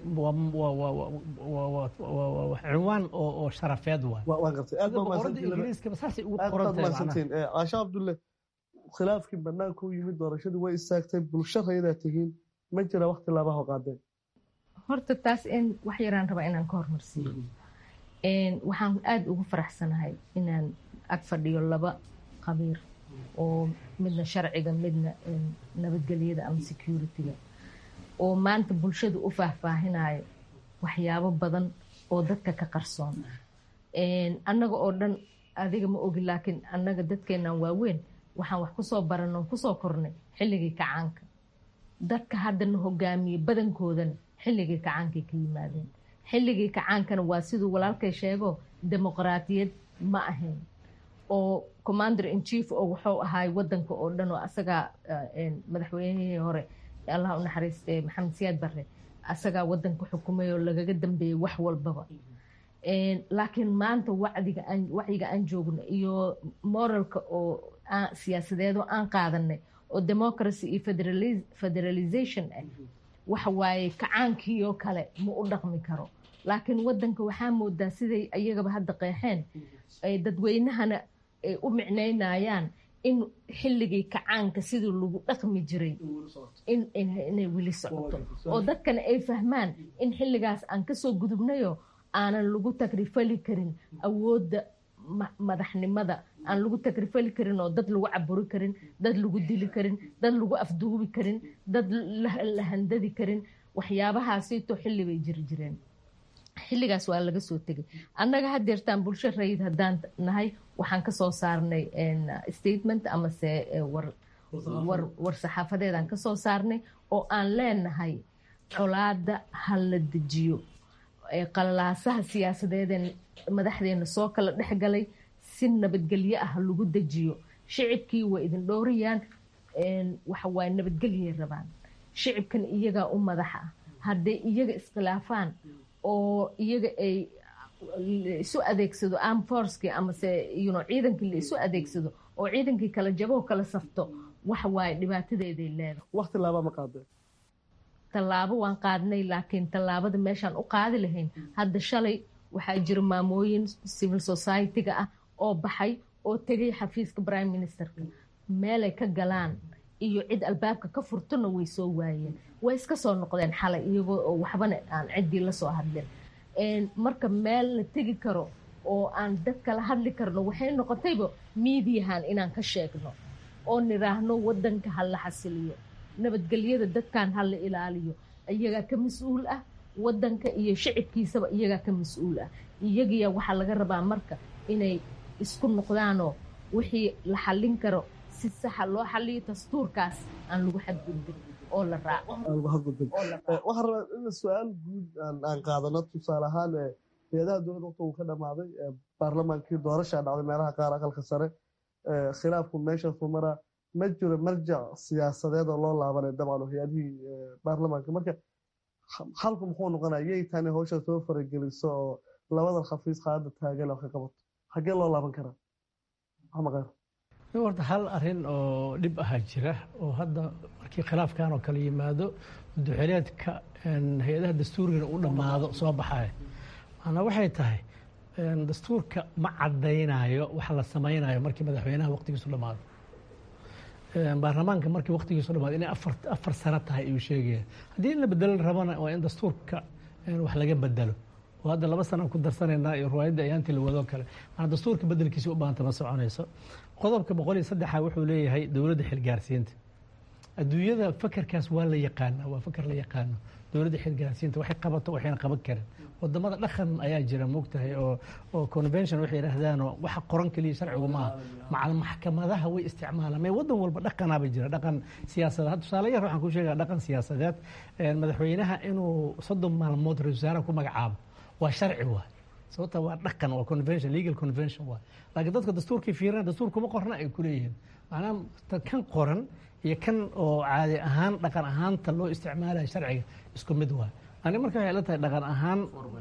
cinwaan oo sharafeed waay ingiriiskaba saasay ugu qorantahay caasha cabdulle khilaafkii banaanka u yimid doorashadii way istaagtay bulsho rayadaa tihiin ma jira wakti laabaha qaadeen horta taas in wax yaraan rabaa inaan ka hormarsiiyo waxaan aada ugu faraxsanahay inaan ag fadhiyo laba qabiir oo midna sharciga midna nabadgelyada ama security-ga oo maanta bulshada u faahfaahinayo waxyaabo badan oo dadka ka qarsoon annaga oo dhan adiga ma ogi laakiin annaga dadkeennan waaweyn waxaan wax kusoo baranoo kusoo kornay xilligii kacaanka dadka haddana hogaamiye badankoodana xilligii kacaankay ka yimaadeen xilligii kacaankana waa siduu walaalkay sheego dimuqraatiyad ma ahayn oo commander in chief oo wuxuu ahaay wadanka oo dhan oo asagaa madaxweynihii hore allah u naxariiste maxamed siyaad barre asagaa wadanka xukumay oo lagaga dambeeyey wax walbaba laakiin maanta wacdiga aan wacyiga aan joogno iyo moralka oo siyaasadeedoo aan qaadanay oo democracy iyo federalization ah waxa waaye kacaankiioo kale ma u dhaqmi karo laakiin wadanka waxaa moodaa siday iyagaba hadda qeexeen dadweynahana ay u micnaynayaan in xilligii kacaanka sidii lagu dhaqmi jiray inay weli socoto oo dadkana ay fahmaan in xilligaas aan kasoo gudubnayo aanan lagu tagrifali karin awoodda madaxnimada aan lagu tagrifali karin oo dad lagu caburi karin dad lagu dili karin dad lagu afduubi karin dad la handadi karin waxyaabahaasito xilli bay jiri jireen xilligaas waa laga soo tegay annaga hadeertaan bulsho rayid haddaan nahay waxaan kasoo saarnay statement amase war saxaafadeedaan kasoo saarnay oo aan leenahay colaada ha la dejiyo qalalaasaha siyaasadeedeen madaxdeena soo kala dhexgalay si nabadgelyo ah lagu dejiyo shicibkii way idin dhowrayaan waxawaaye nabadgelyay rabaan shicibkan iyagaa u madax ah hadday iyaga iskhilaafaan oo iyaga ay isu adeegsado arm forcekii amase yno ciidankii la isu adeegsado oo ciidankii kala jaboo kala safto waxa waaye dhibaatadeeday leedahay wakti laaba ma qaadeen tallaabo waan qaadnay laakiin tallaabada meeshaan u qaadi lahayn hadda shalay waxaa jira maamooyin civil society-ga ah oo baxay oo tegay xafiiska prime ministerka meelay ka galaan iyo cid albaabka ka furtona way soo waayeen way iska soo noqdeen xalay iyagoo oo waxbana aan ciddii lasoo hadlin marka meel la tegi karo oo aan dad kala hadli karno waxay noqotayba miidiyahan inaan ka sheegno oo niraahno wadanka ha la xasiliyo nabadgelyada dadkan ha la ilaaliyo iyagaa ka mas-uul ah wadanka iyo shicibkiisaba iyagaa ka mas-uul ah iyagiya waxaa laga rabaa marka inay isku noqdaanoo wixii la xallin karo si saxa loo xaliyo dastuurkaas aan lagu xadgudbin oo la raaco waxaan rabaa in su-aal guud aan qaadano tusaale ahaan hay-adaha dowladda waqti uu ka dhamaaday baarlamaankii doorashaa dhacday meelaha qaar aqalka sare khilaafku meeshaasu maraa ma jiro marjac siyaasadeed oo loo laabanay dabcan hay-adihii baarlamaanka marka xalku muxuu noqonaya yay tani hawsha soo farageliso oo labadan xafiis qaada taagan oo ka qabato xaggee loo laaban karaa maxamed khayr horta hal arin oo dhib ahaa jira oo hadda markii khilaafkan oo kale yimaado duxeleedka hay-adaha dastuurigana u dhammaado soo baxaya macnaa waxay tahay dastuurka ma cadaynayo waxa la samaynayo markii madaxweynaha waqtigiisu dhammaado baarlamaanka markii waqtigiisu dhamaado inay afar afar sano tahay ayuu sheegaya haddii in la bedelo rabana waa in dastuurka wax laga bedelo oo hadda laba sana ku darsanaynaa iyo riwaayadda ayaantii la wadoo kale maana dastuurka bedelkiisa u baahanta ma soconayso qodobka boqol iyo saddexa wuxuu leeyahay dowladda xilgaarsiinta adduunyada fakerkaas waa la yaqaana waa faker la yaqaano dowladda xilgaarsiinta waxay qabato waxayna qaban karin wadamada dhaqan ayaa jira moogtahay oo oo convention waxay yidhaahdaanoo waxa qoran keliya sharcigu maaha macal maxkamadaha way isticmaalaan mee wadan walba dhaqanaaba jira dhaqan siyaasadeed tusaale yar waxaan ku sheegaa dhaqan siyaasadeed madaxweynaha inuu soddon maalmood ra-isul wasaaraha ku magacaabo waa sharci waay sababta waa dhaqan waa convention legal convention waay laakiin dadka dastuurkii fiirina dastuurkuma qorna ay kuleeyihiin macnaha kan qoran iyo kan oo caadi ahaan dhaqan ahaanta loo isticmaalaya sharciga isku mid waay ani marka waxay la tahay dhaqan ahaan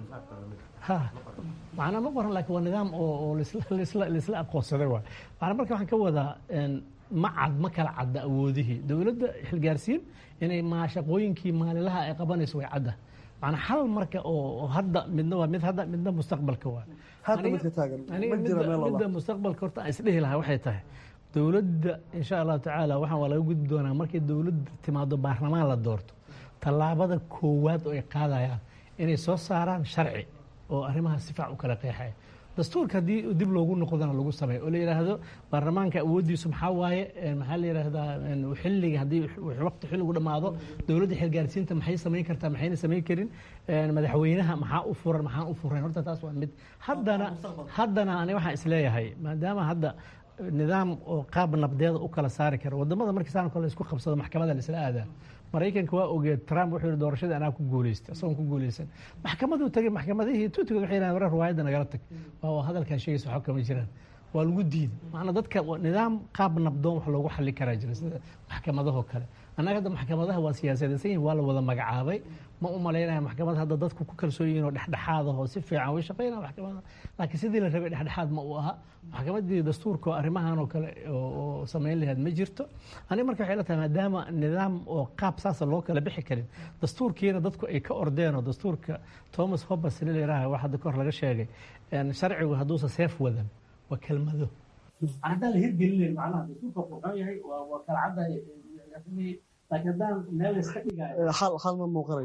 ha macnaa ma qoran laakiin waa nidaam oo laisla aqoonsaday waay macnaa marka waxaan ka wadaa ma cad ma kala cadda awoodihii dowladda xilgaarsiin inay maa shaqooyinkii maalinlaha ay qabanayso way cadda macnaa hal marka oo hadda midna waa mid hadda midna mustaqbalka waa hadda midka taagan ma jira meel midda mustaqbalka horta aan isdhihi lahaa waxay tahay dowladda insha allahu tacaala waxaan waa laga gudbi doonaa markay dowladda timaado baarlamaan la doorto tallaabada koowaad oo ay qaadayaan inay soo saaraan sharci oo arrimaha si faac u kala qeexaya dastuurka haddii dib loogu noqdana lagu sameeyo oo la yidhaahdo baarlamaanka awooddiisu maxaa waaye maxaa la yidhaahdaa xilliga haddii waqti xilligu dhammaado dowladda xilgaarsiinta maxay samayn kartaa maxayna samayn karin madaxweynaha maxaa u furan maxaan u furayn horta taas waa mid haddana haddana ani waxaan isleeyahay maadaama hadda nidaam oo qaab nabdeeda u kala saari kara wadamada markii saan kale isku qabsado maxkamada la isla aadaa maraykanka waa ogeed trump wuxuu yihi doorashadii anaa ku guuleystay isagoon ku guuleysan maxkamaduu tagay maxkamadihii tuutigood waxay yidhahdeen warar riwaayadda nagala tag waa hadalkan sheegaysa waxba kama jiraan waa lagu diiday macnaa dadka nidaam qaab nabdoon wax loogu xallin karaa jira sida maxkamadahoo kale annaga hadda maxkamadaha waa siyaasadaysan yihin waa la wada magacaabay ma u malaynaya maxkamad hadda dadku ku kalsoon yihin oo dhexdhexaadahoo si fiican way shaqaynaya maxkamada laakiin sidii la rabay dhexdhexaad ma u aha maxkamadii dastuurka oo arrimahan oo kale oo samayn lahayd ma jirto aniga marka waxay la tahay maadaama nidaam oo qaab saasa loo kala bixi karin dastuurkiina dadku ay ka ordeen oo dastuurka thomas hobbes nin la yidhaaha wax hadda kahor laga sheegay sharcigu hadduusa seef wadan waa kelmado haddaan la hirgelinayn macnaha dastuurka qurxoon yahay waa kala caddahay laakiin haddaan meel iska dhigayo hal hal ma muuqanayo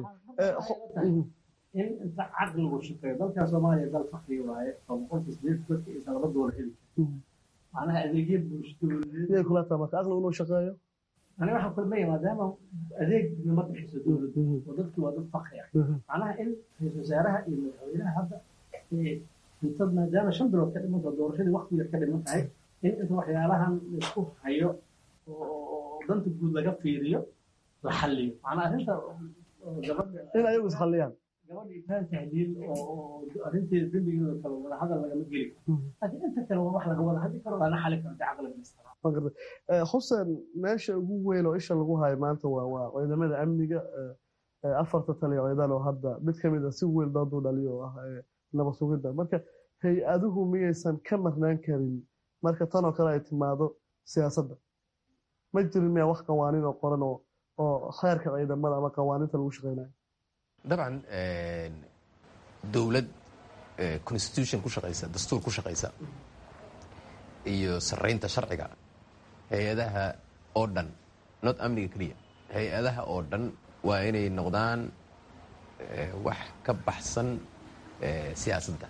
in inta caqligu shaqeeyo dalka soomaaliya dal fakri waaye oo boqolka sideed dadka aysan laba doolar heli macnaha adeegyo bulshadooleed yay kula tahay marka aqligu inuu shaqeeyo ani waxaan kulmaya maadaama adeeg ma bixiso dowladdu oo dadki waa dad fakri ah macnaha in ra-isul wasaaraha iyo madaxweynaha hadda inta maadaama shan bilood ka dhimanta doorashadii waqti yar ka dhiman tahay in inta waxyaalahan laisku hayo oo danta guud laga fiiriyo la xalliyo macnaa arrinta gabadha in ayagu isxalliyaan gabadha itaan tahliil oo arrinteeda dembigeeda kale wada hadal lagama geli karo laakiin inta kale waa wax laga wada hadli karo lana xali karo caqliga xuseen meesha ugu weyn oo isha lagu hayo maanta waa waa ciidamada amniga afarta taliya ciidan oo hadda mid ka mid a si weyn dooduu dhaliyo oo ah nabad sugidda marka hay-aduhu miyaysan ka marnaan karin marka tan oo kale ay timaado siyaasadda ma jirin miyaa wax qawaaniin oo qoran oo oo xeerka ciidamada ama qawaaniinta lagu shaqeynayo dabcan dowlad constitution ku shaqaysa dastuur ku shaqaysa iyo saraynta sharciga hay-adaha oo dhan not amniga keliya hay-adaha oo dhan waa inay noqdaan wax ka baxsan siyaasadda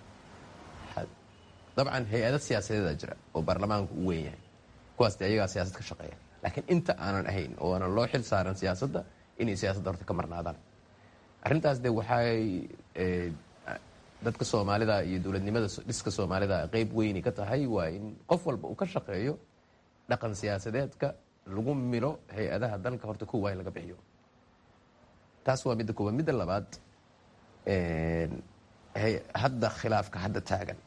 dabcan hay-ada siyaasadeeda jira oo baarlamaanku u weyn yahay kuwaas de ayagaa siyaasad ka shaqeeya laakiin inta aanan ahayn oo aanan loo xil saaran siyaasadda inay siyaasadda horta ka marnaadaan arrintaas de waxay dadka soomaalida iyo dowladnimada dhiska soomaalida qeyb weyni ka tahay waa in qof walba uu ka shaqeeyo dhaqan siyaasadeedka lagu milo hay-adaha dalka horta kowa in laga bixiyo taas waa midda koowaad midda labaad hadda khilaafka hadda taagan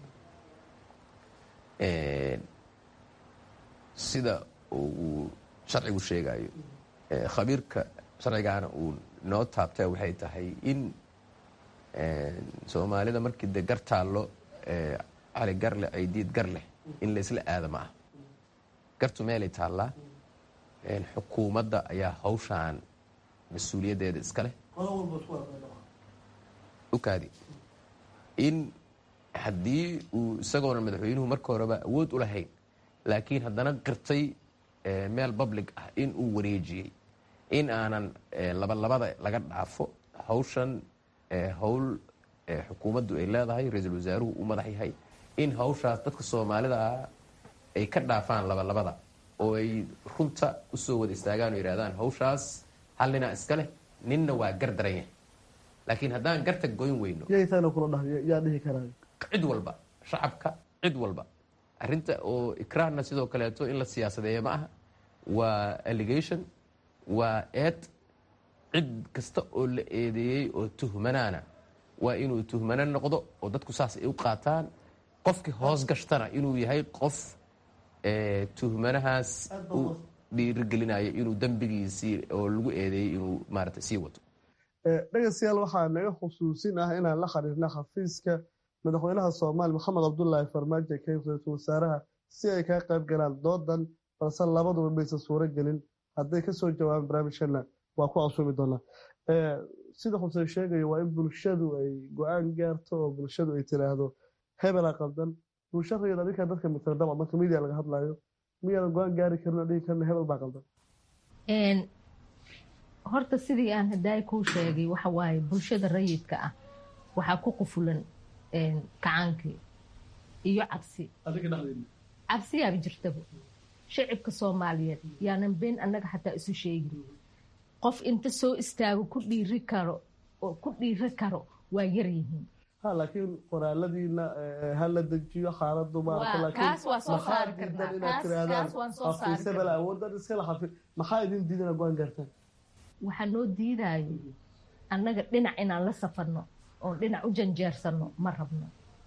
sida uu sharcigu sheegayo khabiirka sharcigaana uu noo taabtay waxay tahay in soomaalida markii de gar taallo cali garleh ay diid gar leh in laysla aada ma ah gartu meelay taallaa xukuumadda ayaa hawshaan mas-uuliyaddeeda iska leh ukaadi in haddii uu isagoona madaxweynuhu marka horeba awood u lahayn laakiin haddana qirtay meel public ah in uu wareejiyey in aanan labalabada laga dhaafo hawshan howl xukuumaddu ay leedahay ra-iisul wasaaruhu u madax yahay in hawshaas dadka soomaalida ah ay ka dhaafaan labalabada oo ay runta usoo wada istaagaan oo yidhahdaan hawshaas hal ninaa iska leh ninna waa gar daran yahay laakiin haddaan garta goyn weyno yaytaana kula dhahay yaa dhihi karaa cid walba shacabka cid walba arrinta oo ikraarna sidoo kaleeto in la siyaasadeeyo ma aha waa allegation waa eed cid kasta oo la eedeeyey oo tuhmanaana waa inuu tuhmano noqdo oo dadku saas ay u qaataan qofkii hoos gashtana inuu yahay qof tuhmanahaas u dhiirigelinayo inuu dembigiisii oo lagu eedeeyey inuu maarata sii wato dhegeystayaal waxaa naga xusuusin ah inaan la xiriirna xafiiska madaxweynaha soomaaliya maxamed cabdulaahi farmaajo ee kayf ra-iisul wasaaraha si ay kaga qayb galaan doodan balse labaduba maysan suuro gelin hadday kasoo jawaabaan barnaamijkana waa ku casuumi doonaa sida xuseen sheegayo waa in bulshadu ay go-aan gaarto oo bulshadu ay tiraahdo hebela qaldan bulsha rayid adinka dadka matala dabcan marka media laga hadlayo miyaadan go-aan gaari karin oo dhihi karna hebel baa qaldan horta sidii aan hadaay kuu sheegay waxa waaye bulshada rayidka ah waxaa ku qufulan kacaankii iyo cabsi cabsiyaaba jirtaba shacibka soomaaliyeed yaanan been annaga xataa isu sheegin qof inta soo istaago ku dhiiri karo oo ku dhiiri karo waa yaryihiin ha laakiin qoraaladiina hala dejiyo xaaladu kaas waa soo saari karnaa kaas waan soo saari maaraafiisabala awoodan iskala xafi maxaa idin diidana go-aan gaartaan waxaa noo diidayo annaga dhinac inaan la safarno oon dhinac u janjeersano ma rabno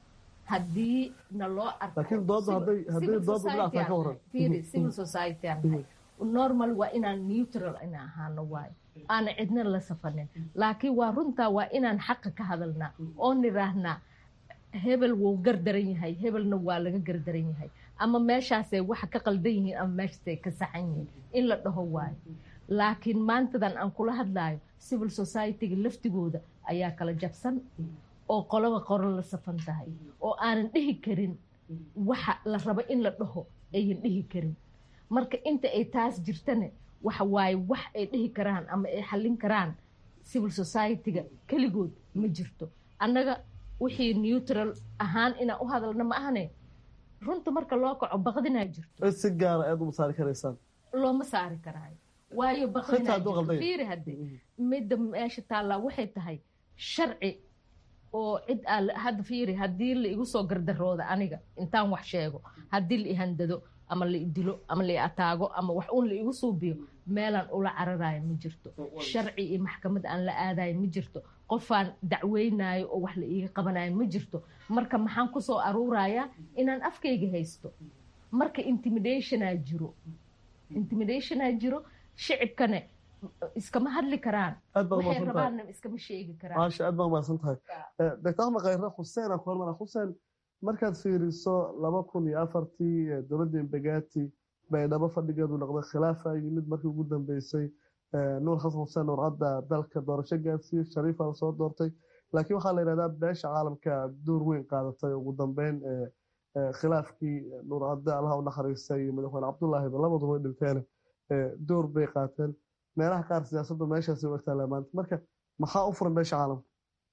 haddii na loo laakiin dooda hadday hadday dooda dhinaca ka waran civil society aan nahay normal waa inaan neutral ina ahaano waayo aana cidna la safanin laakiin waa runtaa waa inaan xaqa ka hadalnaa oo nidhaahnaa hebel wuu gardaran yahay hebelna waa laga gardaran yahay ama meeshaasay waxa ka qaldan yihiin ama meeshaasay ka saxan yihiin in la dhaho waayo laakiin maantadan aan kula hadlayo civil society-ga laftigooda ayaa kala jabsan oo qoloba qoro la safan tahay oo aanan dhihi karin waxa la rabo in la dhaho ayan dhihi karin marka inta ay taas jirtane waxa waaye wax ay dhihi karaan ama ay xallin karaan civil society-ga keligood ma jirto annaga wixii neutral ahaan inaan u hadalna ma ahane runta marka loo kaco baqdinaa jirto si gaara aad uma saari karaysaan looma saari karaayo waayo baqdinafiiri hadde midda meesha taallaa waxay tahay sharci oo cid aa hadda fiiri haddii la igu soo gardarooda aniga intaan wax sheego haddii la ihandado ama la idilo ama la ataago ama wax uun la igu suubiyo meelaan ula cararayo ma jirto sharci iyo maxkamad aan la aadayo ma jirto qofaan dacweynayo oo wax la iiga qabanayo ma jirto marka maxaan kusoo aruurayaa inaan afkayga haysto marka intimidationaa jiro intimidationaa jiro shicibkane iskama hadli karaan waxay rabaanna iskama sheegi karaan maasha aad baa umahadsan tahay doctor axmed khayre xuseen aan ku hormara xuseen markaad fiiriso laba kun iyo afartii dowladda imbegati baydhabo fadhigeedu noqday khilaafa yimid markii ugu dambeysay nuur xasan xuseen nuur cadda dalka doorasho gaarsiiyey shariifa la soo doortay laakiin waxaa la yidhahdaa beesha caalamka door weyn qaadatay ugu dambeyn khilaafkii nuur cadde allaha u naxariistay iyo madaxweyne cabdullaahiba labaduba way dhinteen door bay qaateen meelaha qaar siyaasaddu meeshaasi u egtaa maanta marka maxaa u furan beesha caalamka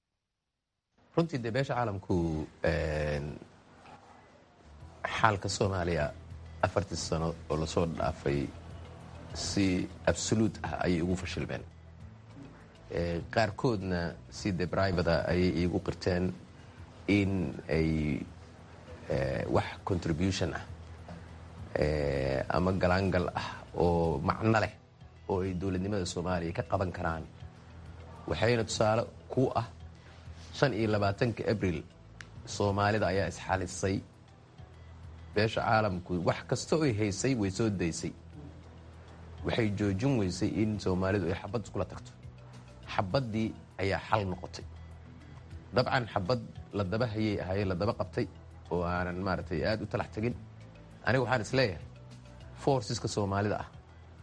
runtii dee beesha caalamku xaalka soomaaliya afartii sano oo lasoo dhaafay si absoluut ah ayay ugu fashilmeen qaarkoodna si de brivata ayay iigu qirteen in ay wax contribution ah ama galaangal ah oo macno leh oo ay dowladnimada soomaaliya ka qaban karaan waxayna tusaale ku ah shan iyo labaatanka abril soomaalida ayaa isxalisay beesha caalamku wax kasta oy haysay way soo daysay waxay joojin weysay in soomaalidu ay xabad iskula tagto xabaddii ayaa xal noqotay dabcan xabad la daba hayay ahaye la daba qabtay oo aanan maaragtay aada u talax tegin aniga waxaan is leeyahay forceska soomaalida ah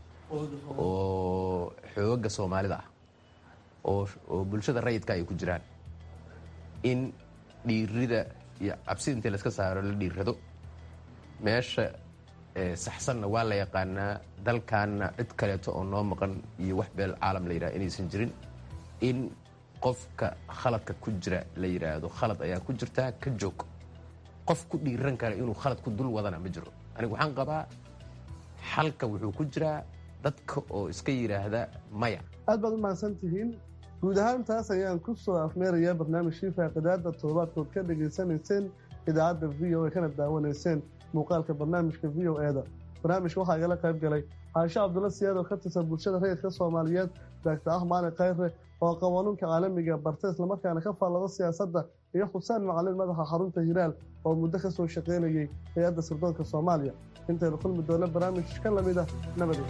oo xooga soomaalida ah oo bulshada rayidka ay ku jiraan in dhiirida iyo cabsi intii layska saaro la dhiirrado meesha saxsanna waa la yaqaanaa dalkaanna cid kaleeto oo noo maqan iyo wax beel caalam la yidhaha inaysan jirin in qofka khaladka ku jira la yidhaahdo khalad ayaa ku jirtaa ka joog qof ku dhiiran kara inuu khalad ku dul wadana ma jiro anigu waxaan qabaa xalka wuxuu ku jiraa dadka oo iska yidhaahda maya aad baad u mahadsan tihiin guud ahaan taas ayaan ku soo afmeerayaa barnaamijkii faaqidaada toddobaadkood ka dhegaysanayseen idaacadda v o a kana daawanayseen muuqaalka barnaamijka v o eda barnaamijka waxaa igala qayb galay caasho cabdulla siyaad oo ka tirsan bulshada rayidka soomaaliyeed daagta ah maali khayre oo qawanuunka caalamiga barta islamarkaana ka faallado siyaasadda iyo xuseen macalin madaxa xarunta hiraal oo muddo ka soo shaqaynayay hay-adda sirdoonka soomaaliya intaynu kulmi doona barnaamij ka lamid ah nabadee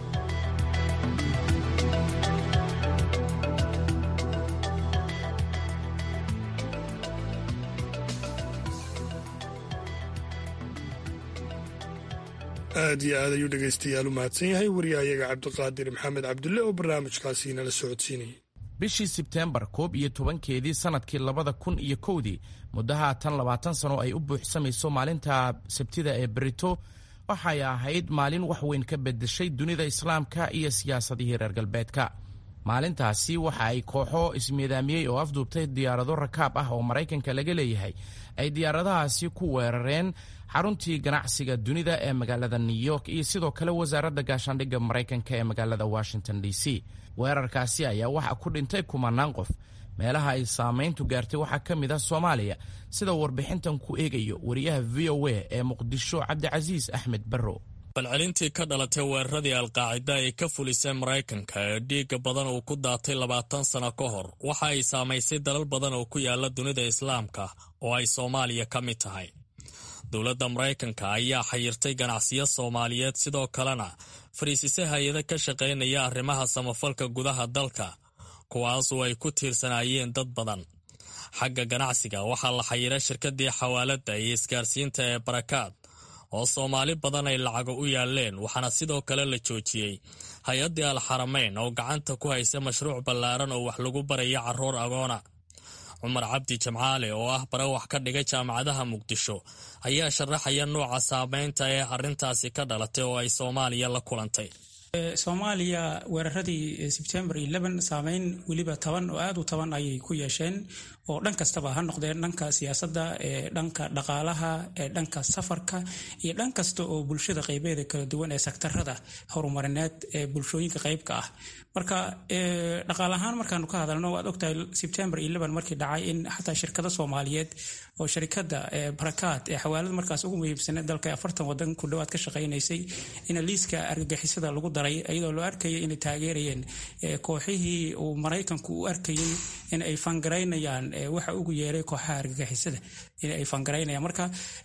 aad iyo aad ayuu dhegaystayaal u mahadsan yahay wariyahayaga cabdiqaadir maxamed cabdulle oo barnaamijkaasi nala socodsiinayay bishii sebteembar koob iyo tobankeedii sannadkii labada kun iyo kowdii muddo haatan labaatan sano ay u buuxsamayso maalinta sabtida ee berito waxay ahayd maalin wax weyn ka beddeshay dunida islaamka iyo siyaasadihii reer galbeedka maalintaasi waxa ay kooxo ismiidaamiyey oo afduubtay diyaarado rakaab ah oo maraykanka laga leeyahay ay diyaaradahaasi ku weerareen xaruntii ganacsiga dunida ee magaalada new york iyo sidoo kale wasaaradda gaashaandhigga maraykanka ee magaalada washington d c weerarkaasi ayaa waxaa ku dhintay kumanaan qof meelaha ay saamayntu gaartay waxaa ka mid ah soomaaliya sida warbixintan ku eegayo wariyaha v o a ee muqdisho cabdicasiis axmed barrow balcelintii ka dhalatay weeraradii alqaacida ay ka fulisay maraykanka ee dhiigga badan uu ku daatay labaatan sano ka hor waxa ay saamaysay dalal badan oo ku yaala dunida islaamka oo ay soomaaliya ka mid tahay dowladda maraykanka ayaa xayirtay ganacsiyo soomaaliyeed sidoo kalena fariisisay hay-ado ka shaqaynaya arrimaha samafalka gudaha dalka kuwaasoo ay ku tiirsanaayeen dad badan xagga ganacsiga waxaa la xayiray shirkadii xawaaladda iyo isgaarsiinta ee barakaad oo soomaali badan ay lacago u yaaleen waxaana sidoo kale la joojiyey hay-addii alxaramayn oo gacanta ku haysa mashruuc ballaaran oo wax lagu baraya carruur agoona cumar cabdi jamcaale oo ah bare wax ka dhigay jaamacadaha muqdisho ayaa sharaxaya nuuca saameynta ee arrintaasi ka dhalatay oo ay soomaaliya la kulantay soomaaliya weeraradii sebtembar saameyn weliba toban oo aad u toban ayay ku yeesheen oo dhan kastaba ha noqdeen dhanka siyaasadda ee dhanka dhaqaalaha ee dhanka safarka iyo dhan kasta oo bulshada qaybeeda kala duwan ee sektarada horumarineed ee bulshooyinka qaybka ah marka dhaqaal ahaan markaanu ka hadalno waad ogtahay sebtembar markii dhacay in xataa shirkado soomaaliyeed oo sharikada barakaad ee xawaalada markaas ugu muhiimsaneed dalka afartan wadan ku dhowaad ka shaqaynaysay in liiska argagixisada lagu daray iyadoo loo arkayay inay taageerayeen kooxihii uu maraykanku u arkayay in ay fangaraynayaan waxa ugu yeeray kooxaha argagixisada in ay fangaraynayaan marka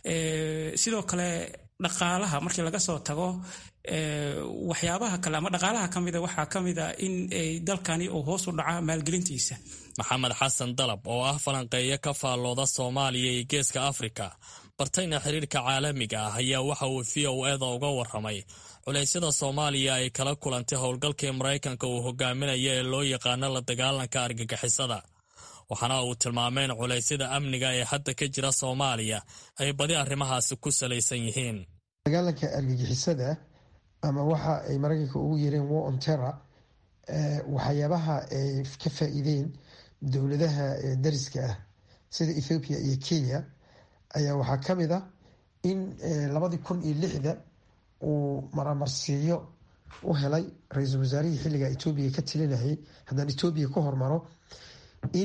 sidoo kale dhaqaalaha markii laga soo tago waxyaabaha kale ama dhaqaalaha ka mida waxaa ka mid a in dalkani uu hoos u dhaca maalgelintiisa maxamed xasan dalab oo ah falanqeeyo ka faallooda soomaaliya iyo geeska afrika bartayna xiriirka caalamiga ah ayaa waxa uu v o eda uga waramay culeysyada soomaaliya ay kala kulantay howlgalkii maraykanka uu hogaaminaya ee loo yaqaano la dagaalanka argagixisada waxaana uu tilmaamay in culeysyada amniga ee hadda ka jira soomaaliya ay badi arrimahaasi ku salaysan yihiin dagaalanka argagixisada ama waxa ay maraykanka ugu yeereen war on terror waxyaabaha ay ka faa-iideen dowladaha dariska ah sida ethoobiya iyo kenya ayaa waxaa ka mid ah in labadii kun iyo lixda uu maramarsiiyo u helay ra-iisul wasaarihii xilliga etoobiya ka talinayay haddaan etoobiya ku hormaro in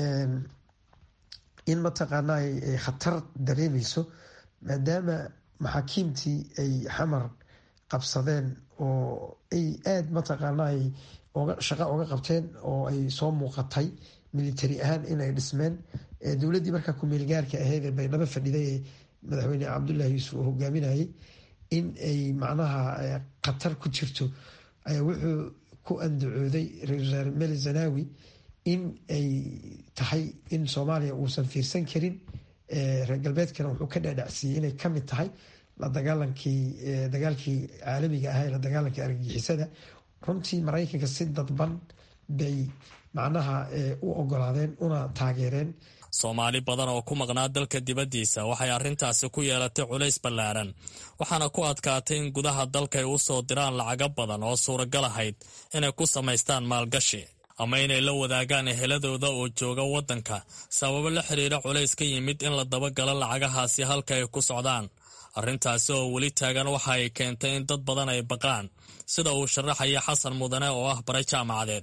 in mataqaana ay khatar dareemeyso maadaama maxaakiimtii ay xamar qabsadeen oo ay aada mataqaana ay shaqa oga qabteen oo ay soo muuqatay military ahaan inay dhismeen dowladdii markaa kumeelgaarka ahayd ee baydhabo fadhiday ee madaxweyne cabdullaahi yuusuf oo hogaaminayay in ay macnaha khatar ku jirto ayaa wuxuu ku andacooday ra-isul wasaare meli zanawi in ay tahay in soomaaliya uusan fiirsan karin reer galbeedkana wuxuu ka dhaadhacsiiyey inay kamid tahay la dagaalankii dagaalkii caalamiga ahaa ee la dagaalanka argagixisada runtii maraykanka si dadban bay macnaha u ogolaadeen una taageereen soomaali badan oo ku maqnaa dalka dibaddiisa waxay arrintaasi ku yeelatay culays ballaaran waxaana ku adkaatay in gudaha dalka ay u soo diraan lacago badan oo suuragal ahayd inay ku samaystaan maalgashi ama inay la wadaagaan eheladooda oo jooga waddanka sababo la xiriira culays ka yimid in la dabagalo lacagahaasi halka ay ku socdaan arrintaasi oo weli taagan waxa ay keentay in dad badan ay baqaan sida uu sharaxaya xasan mudane oo ah bare jaamacadeed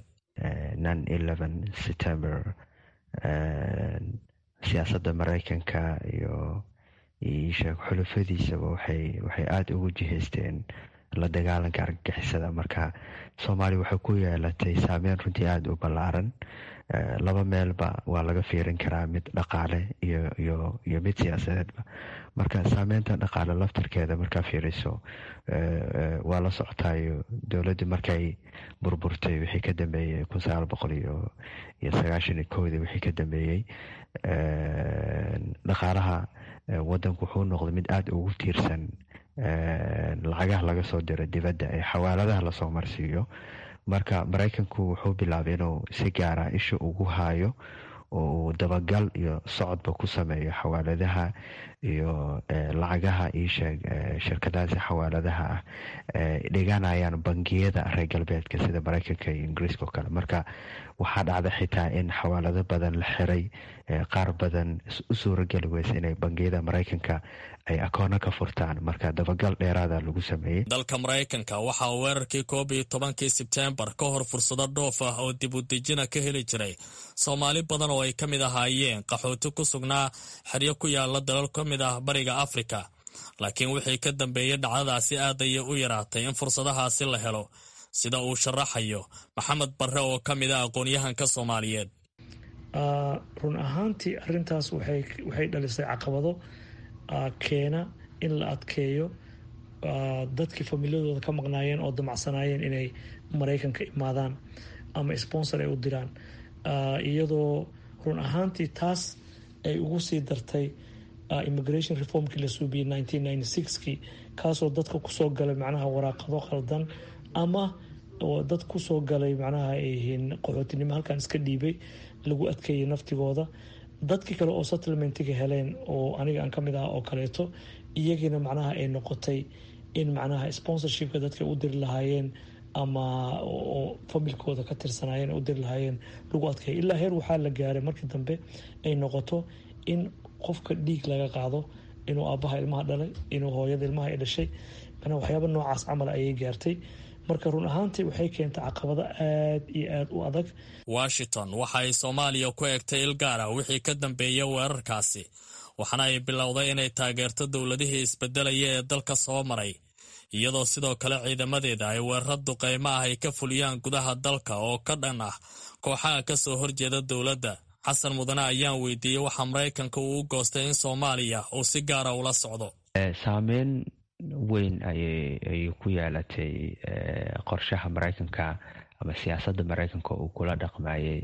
siyaasadda maraykanka iyo isheeg xulufadiisaba waxay waxay aada ugu jihaysteen la dagaalanka argagixisada marka soomaaliya waxay ku yeelatay saameyn runtii aada u ballaaran laba meelba waa laga fiirin karaa mid dhaqaale iyo iyo iyo mid siyaasadeedba marka saameynta dhaqaale laftarkeeda markaa fiiriso waa la socotaayo dowladda markay burburtay wixii ka dambeeyey kun sagaal boqol iyo iyo sagaashan iyo kowdii wixii ka dambeeyey dhaqaalaha wadanku wuxuu noqday mid aada ugu tiirsan lacagaha laga soo diro dibadda ee xawaaladaha lasoo marsiiyo marka maraykanku wuxuu bilaabay inuu si gaara isha ugu haayo oo uu dabagal iyo socodba ku sameeyo xawaaladaha iyo lacagaha iisheeg shirkadahaasi xawaaladaha ah dhiganayaan bangiyada reer galbeedka sida maraykanka iyo ingiriiska oo kale marka waxaa dhacda xitaa in xawaalado badan la xiray qaar badan u suurageli weysa inay bangiyada maraykanka ay akoono ka furtaan marka dabagal dheeraada lagu sameeyey dalka maraykanka waxa uu weerarkii koob iyo tobankii sebteembar ka hor fursado dhoof ah oo dib u dejina ka heli jiray soomaali badan oo ay ka mid ahaayeen qaxooti ku sugnaa xeryo ku yaala dalal ka mid ah bariga afrika laakiin wixii ka dambeeyey dhacdadaasi aad ayay u yaraatay in fursadahaasi la helo sida uu sharaxayo maxamed barre oo ka mid ah aqoon-yahanka soomaaliyeed run ahaantii arintaas waxay dhalisay caqabado keena in la adkeeyo dadkii familiyadooda ka maqnaayeen oo damacsanaayeen inay maraykanka imaadaan ama sponsor ay u diraan iyadoo run ahaantii taas ay ugu sii dartay immigration reformkii la suubiyey nineteen ninety sixkii kaasoo dadka kusoo galay macnaha waraaqado khaldan ama dad kusoo galay macnaha ay yihiin qaxootinimo halkan iska dhiibay lagu adkeeyay naftigooda dadkii kale oo settlementiga heleen oo aniga aan kamid ah oo kaleeto iyagiina macnaha ay noqotay in macnaha sponsorshipka dadka u diri lahaayeen ama oo familkooda ka tirsanaayeen u diri lahaayeen lagu adkeeya ilaa heer waxaa la gaaray markii dambe ay noqoto in qofka dhiig laga qaado inuu aabbaha ilmaha dhalay inuu hooyada ilmaha ay dhashay manaa waxyaaba noocaas camal ayay gaartay marka run ahaantii waxay keentay caqabado aad iyo aad u adag washington waxa ay soomaaliya ku egtay il gaar ah wixii ka dambeeya weerarkaasi waxaana ay bilowday inay taageerto dowladihii isbedelaya ee dalka soo maray iyadoo sidoo kale ciidamadeeda ay weerar duqeymo ah ay ka fuliyaan gudaha dalka oo ka dhan ah kooxaha ka soo horjeeda dowladda xasan mudane ayaan weydiiyey waxa maraykanka uu u goostay in soomaaliya uu si gaara ula socdo saameyn weyn ayay ku yeelatay qorshaha maraykanka ama siyaasadda maraykanka uu kula dhaqmayay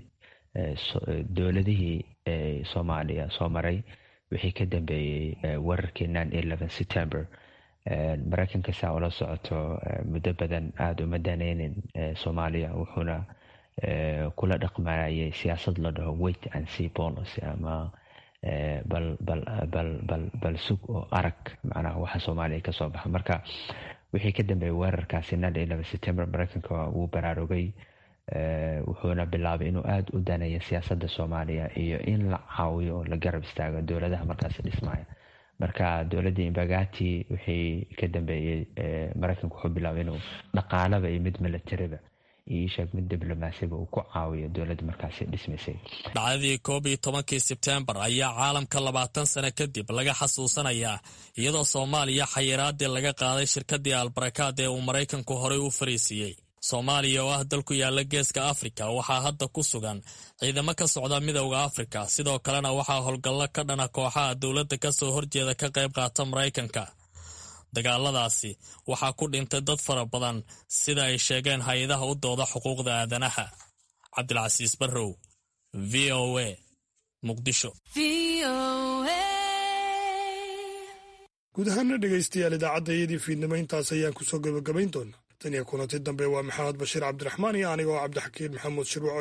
dowladihii soomaaliya soo maray wixii ka dambeeyey weerarkii nine eleven september maraykanka saa ula socoto muddo badan aada uma daneynin soomaaliya wuxuuna kula dhaqmayay siyaasad la dhaho wait and see policy ama bal bal bal bal bal sug oo arag macnaha waxa soomaaliya kasoo baxa marka wixii ka dambeeyay weerarkaasi nine eleven september maraykanka wuu baraarugay wuxuuna bilaabay inuu aada u daneeyo siyaasadda soomaaliya iyo in la caawiyo oo la garab istaago dowladaha markaasi dhismaya marka dowladda imbagati wixii ka dambeeyey maraykanka wuxuu bilaabay inuu dhaqaalaba iyo mid milatariba iyo sheeg mid diblomaasiba uu ku caawiyo dowladda markaasi dhismaysay dhacdadii koob iyo tobankii sebtembar ayaa caalamka labaatan sano kadib laga xasuusanayaa iyadoo soomaaliya xayiraadii laga qaaday shirkadii albarakaad ee uu maraykanku horey u fariisiiyey soomaaliya oo ah dal ku yaala geeska afrika waxaa hadda ku sugan ciidamo ka socda midowda afrika sidoo kalena waxaa howlgallo ka dhana kooxaha dowladda ka soo horjeeda ka qayb qaata maraykanka dagaaladaasi waxaa ku dhintay dad fara badan sida ay sheegeen hay-adaha u dooda xuquuqda aadanaha cabdilcasiis barrow v o a muqdisho guud ahaana dhegaystayaal idaacadda iyadii fiidnimo intaas ayaan kusoo gebagabayn doonaa tan iyo kulanti dambe waa maxamed bashiir cabdiraxmaan iyo aniga oo cabdixakiin maxamuud shirwac